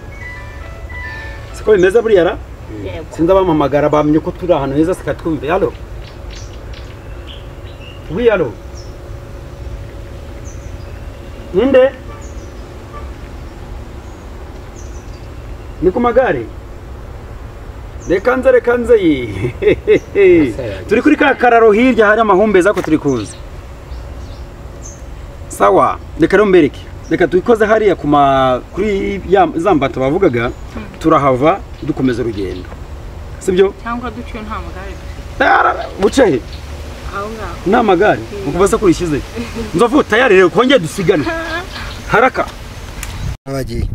siko bimeze buriya ra Yego. sinzi abampamagara bamenye ko turi ahantu heza sikatwumve yalo wi yalo ninde ni ku magare reka nze reka nze ye turi kuri ka kararo hirya hari amahumbezi ako turi kuza sawa reka rero mbereke reka tubikoze hariya ku ma kuri ya za mbato bavugaga turahava dukomeza urugendo sibyo cyangwa duciye nta mugare dufite buce he aho ngaho ni amagare ukubaza ko urishyize nzovu tayari rero kongere dusigane haraka abagiye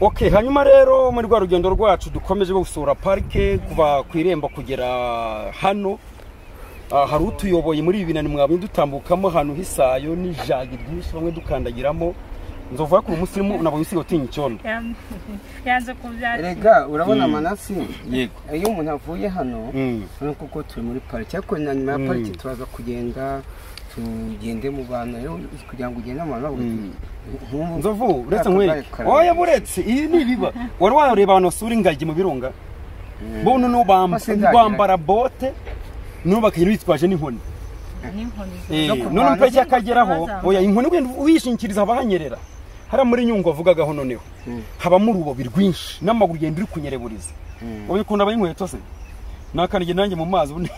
ok hanyuma rero muri rwa rugendo rwacu dukomeje rwo gusura parike kuva ku irembo kugera hano Ah, hari utuyoboye muri ibi binani mwabonye dutambukamo ahantu h'isayo n'ijagi ryinshi bamwe dukandagiramo nzovu yakura umusirimu unabonye usigaye utinya icyondo Yam- yanze kubyakira rega urabona amanasi yego iyo umuntu avuye hano Mm. urabona kuko turi muri pariki ariko na nyuma ya pariki turaza kugenda tugende mu bantu rero kugira ngo ugende mu bantu bavuga ati, "Nkumva nzovu uretse ka nkwere kagare karahari." oya buretse iyi ni ibiba wari wareba abantu basura ingagi mu birunga bo noneho bam- Bose ndagira. bambara bote noneho bakagenda bitwaje n'inkoni n'inkoni Eh, No kurwana noneho se- itariki akageraho Bazamuka. oya inkoni ugenda uyishingikiriza haba hanyerera hariya muri nyungwe avugagaho noneho habamo urubobi rwinshi n'amaguru ugenda uri kunyereburiza ubu ukuntu aba inkweto se nakandagiye nanjye mu mazi ubundi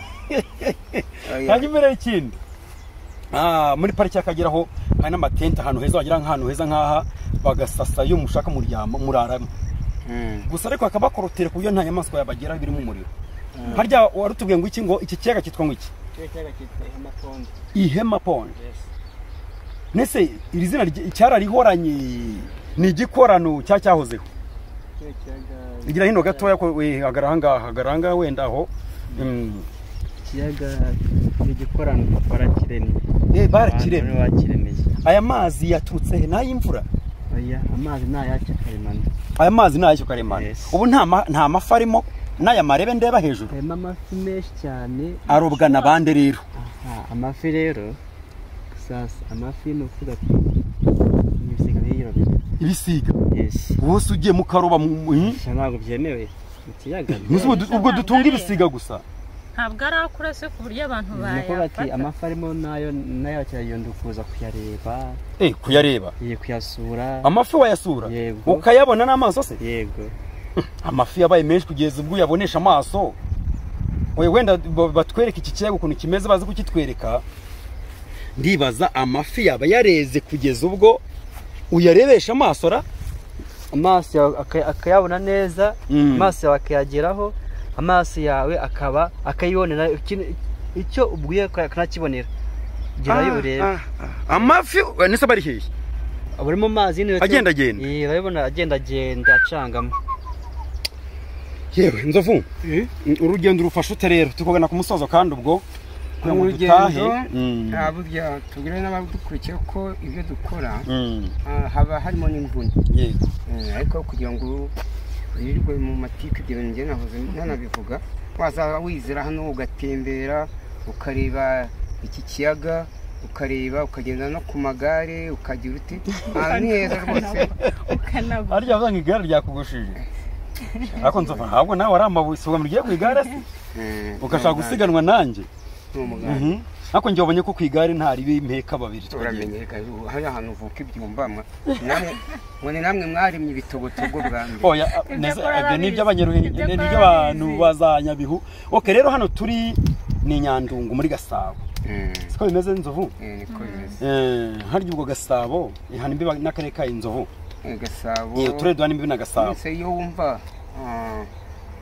hanyuma imbere ikindi Ah, muri pariki y'akageraho hari n'amatente ahantu heza wagira nk'ahantu heza nk'aha bagasasa iyo mushaka muryama muraramo gusa ariko hakaba hakorotera ku buryo nta nyamaswa yabageraho birimo umuriro harya warutubwiye ngo iki ngo iki kiyaga cyitwa ngo iki ihema pondi nese iri zina ry- cyararihoranye ni igikorano cya cyahozeho igira hino gatoya ko we, hagara ahangaha hagara ahangaha wenda aho Mm. ikiyaga igikorano barakiremye Eh, barakiremye bakiremeye aya mazi yaturutse he n'ay'imvura oya amazi ni ayacya karemano aya mazi ni ay'icyo karemano Yes. ubu nta ma- nta mafi arimo n'aya marebe ndeba hejuru harimo amafi menshi cyane arobwa na bande rero amafi rero gusasa amafi ni ukuvuga ati n'ibisiga biyirabira ibisiga yesi wose ugiye mukaroba gusa ntabwo byemewe mu kiyaga ubwo dutunga ibisiga gusa ntabwo ari akura se ku buryo abantu ni ukuvuga ati bayafata amafi arimo nayo nayo akeragendo kuza kuyareba eh kuyareba ye kuyasura amafi wayasura Yego. ukayabona n'amaso se yego amafi yabaye menshi kugeza ubwo uyabonesha amaso we wenda ba- batwereke iki kiyaga ukuntu kimeze bazi kukitwereka ndibaza amafi yaba yareze kugeza ubwo uyarebesha amaso ra amaso yawe aka- akayabona neza Mm. amaso yawe akayageraho amaso yawe akaba akayibonera ikintu- icyo ubwiye aka- akanakibonera gerayo urebe amafi nese bari hehe aba ari mu mazi niyo Agendagenda. Iya, urabibona agendagenda acangamo yewe nzovu urugendo urufasha ute rero tukogana ku musozo kandi ubwo kugira ngo dutahe Mm. burya tubwire n'abadukurikiye ko ibyo dukora Mm. ah, haba harimo n'imvune yego Eh, ariko kugira ngo wirirwe mu matike ibyo bintu njye nahoze ntanabivuga wazaba wizira hano ugatembera ukareba iki kiyaga ukareba ukagenda no ku magare ukagira uti "Ah, ni heza rwose ukanagura arya vuga ngo igare ryakugushije ariko nzovu ntabwo nawe ari amabuye si ugamije ugiye ku igare se Eh, ugashaka gusiganwa nanjye ni umuganda ariko njye wabonye ko ku igare ntari impeka babiri uramenye reka, ubu hari ahantu uvuka ibyumba mwa- namwe ngo ni namwe mwaremye ibitogotogo bwa mbere oya Ibyo neza akora ibyo ni arabizi. iby'abanyaruhengeri Ibyo ni akora iby'abantu arabizi. bazanyabihu oke rero hano turi ni nyandungu muri gasabo Eh, siko bimeze nzovu eh, niko bimeze Eh, harya ubwo gasabo ihana imbibi n'akarere ka inzovu Eh, gasabo Eh, uturere duhana imbibi na gasabo wese iyo wumva ah,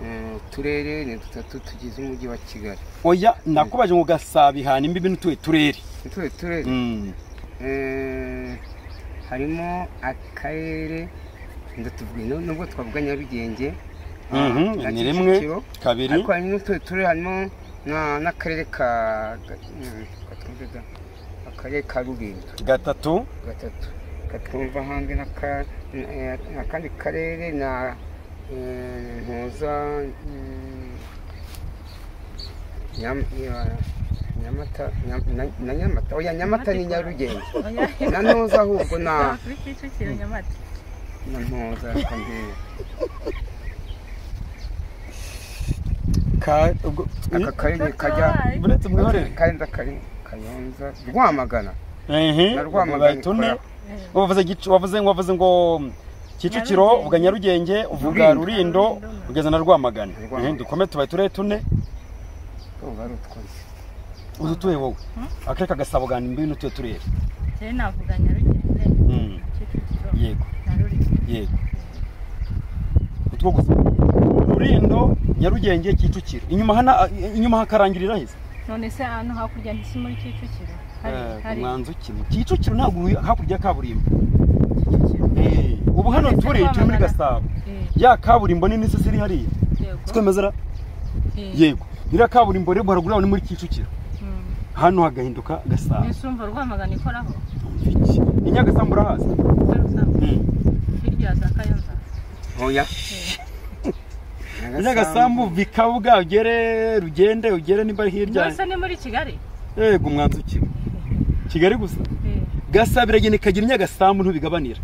eh, uturere ni dutatu tugize umujyi wa kigali oya nakubaje ngo gasabo ihana imbibi n'utuye turere utuye turere Mm. eh, harimo akarere ndatuvuga no- nubwo twavuga nyarugenge ah, Mhm, na ni rimwe Kicukiro. kabiri ariko hari n'utuye turere harimo na- n'akarere ka ga- mm, katwumvega akarere ka rubindo gatatu gatatu katwumva hanze n'aka- eh, n'akandi karere na eh, ntuza mm, Nyam- ya- nyamata Nyam- na- na nyamata oya nyamata ni nyarugenge na ntuza ahubwo na kuri kicukiro nyamata na ntuza reka mbere ka ubwo aka karere kajya buretse mwihorere karenza kari kayonza rwamagana Na Rwamagana tune wavuze gicu- wavuze ngo wavuze ngo kicukiro uvuga nyarugenge uvuga Rulindo. rurindo ugeza na rwamagana Rwamagana. Eh, dukome tubaye turere tune urwo ari utwose uzi utuye wowe akarere kagasabo gana imbibi n'utuye turere rero navuga nyarugenge Mm, kicukiro yego na rurindo yego utwo gusa rurindo nyarugenge kicukiro inyuma hana inyuma hakarangirira heza none se ahantu hakurya ntisi muri kicukiro hari hari umwanzu kimwe kicukiro ntabwo uri hakurya ya kaburimbo kicukiro Eh, ubu hano Ndetse turi turi muri Rwamagana. gasabo Eh, ya kaburimbo nini se ziri hariya yego twemezera Eh, yego iriya kaburimbo rero haruguru yaho ni muri kicukiro mm. hano hagahinduka gasabo mbese urumva rwamagana ikoraho ni nyagasambu urahazi hari usanga hirya za kayonza oya ni nyagasambu bikabuga ugere rugende ugere niba hirya mbese ni muri kigali yego umwanzu kimwe kigali gusa Eh, gasabo iragenda ikagira nyagasambu ntubigabanira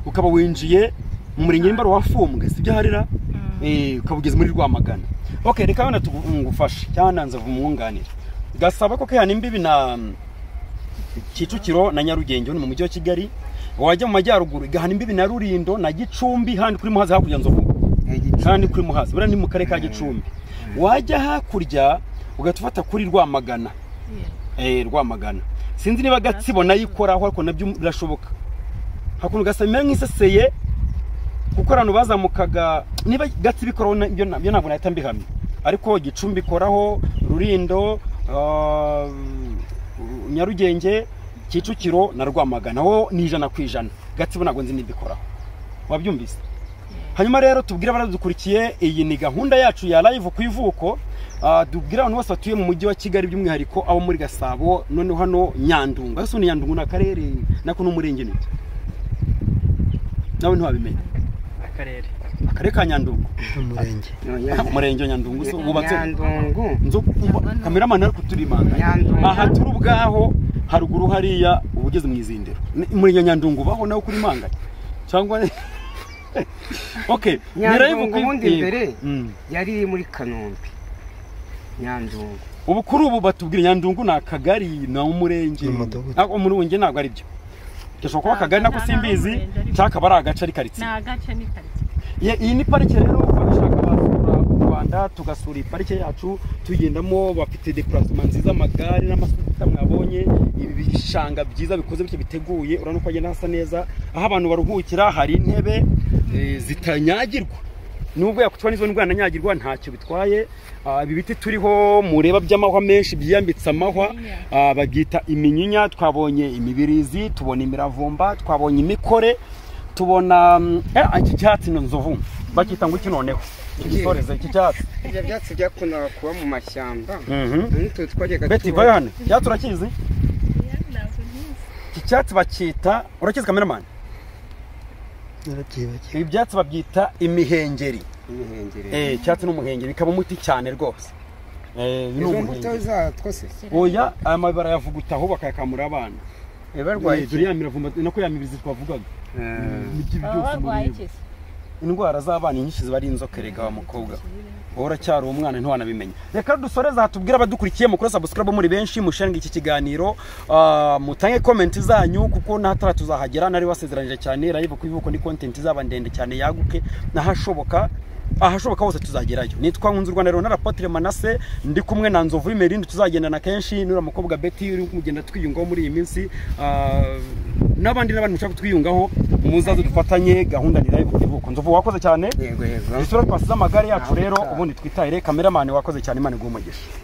ukaba winjiye mu murenge nimba wa fumbwe sibyo harira mm. Eh, ukaba ugeze muri rwamagana ok reka wenda tugufashe cyangwa nanze umwunganira gasaba ko kihana imbibi na kicukiro na nyarugenge ni mu mujyi wa kigali wajya mu majyaruguru igahana imbibi na rurindo na gicumbi handi kuri muhazi hakurya nzovu kandi kuri muhazi buriya ni mu karere ka gicumbi wajya hakurya ugahita ufata kuri rwamagana Eh, rwamagana sinzi niba gatsibo nayo ikoraho ariko nabyo birashoboka hakuntu gasa bimera nk'iseseye kuko abantu bazamukaga niba gatsibo ikoraho na- ibyo na- ibyo ntabwo nahita mbihamya ariko gicumbi ikoraho rurindo ah, nyarugenge kicukiro na rwamagana ho ni ijana ku ijana gatsibo ntabwo nzi niba ikoraho wabyumvise hanyuma rero tubwire abaradukurikiye iyi ni gahunda yacu ya live ku ivuko Ah, tubwire abantu bose batuye mu mujyi wa kigali by'umwihariko abo muri gasabo noneho hano nyandungu ese ni nyandungu ni akarere nako ni umurenge niki nawe ntiwabimenya akarere akarere ka nyandungu umurenge Ah, umurenge wa nyandungu so wubatse nyandungu nzo kamera ari kuturimanga Nyandungu. aha turi ubwaho haruguru hariya uba ugeze mu izindiro Ni- muri nyanyandungu baho nawe kuri manganya cyangwa okay nyandungu ubundi eh, mbere mm. yari muri kanombe nyandungu ubu kuri ubu batubwira nyandungu ni akagari ni umurenge ntabwo umurenge ntabwo ari byo gashobora kuba akagari nako simbizi cyangwa akaba ari agace ari karitsiye ni agace ni karitsiye Ye- iyi ni parike rero abashaka basura u rwanda tugasura iyi parike yacu tugendamo bafite depurasima nziza amagare n'amasuka mwabonye ibi bishanga byiza bikoze bityo biteguye urabona ko hagenda hasa neza aho abantu baruhukira hari intebe eh, zitanyagirwa nubwo yakutwa n'izo ndwara nanyagirwa ntacyo bitwaye Ah, ibi biti turiho mureba by'amahwa menshi byiyambitse amahwa Ah, babyita iminyinya twabonye imibirizi tubona imiravumba twabonye imikore tubona mm, eh, iki cyatsi ni nzovu bakita ngo iki noneho igisoreze iki cyatsi ibyo byatsi byakundaga kuba mu mashyamba Mhm. n'utu twajyaga beti tuba- vayo hano iki cyatsi urakizi iki cyatsi bakita urakizi kameramani ibi byatsi babyita imihengeri imihengeri Eh, icyatsi n'umuhengeri bikaba umuti cyane rwose Eh, uyu ni izo umuhengeri. mbuto zatwo se oya aya mababi barayavuguta bakayakamura abana biba barwaye turi ya miravumba nako ya mibirizi twavugaga Nibyo baba byose barwaye umureba. iki se indwara z'abana inyinshi ziba ari inzoka erega wa mukobwa wowe uracyari umwana ntiwanabimenya reka dusoreze aha tubwire abadukurikiye mukuru sabusikarabu muri benshi mushinga iki kiganiro Ah, mutange komenti zanyu kuko n'ahatara tuzahagera nari wasezeranyije cyane rayibu ko ivuko ni kontenti izaba ndende cyane yaguke n'ahashoboka ahashoboka hose tuzagerayo nitwa nkunze u rwanda rero n'arapotire manase ndi kumwe na nzovu y'imerindi tuzagendana kenshi n'uriya mukobwa beti uri kugenda twiyungaho muri iyi minsi Ah, n'abandi n'abandi mushaka twiyungaho muzaze dufatanye gahunda ni rayibu ko ivuko nzovu wakoze cyane yego yego isura twasize amagare yacu Ntawe rero utaha. ubundi twitahire kameramani wakoze cyane imana iguhe umugisha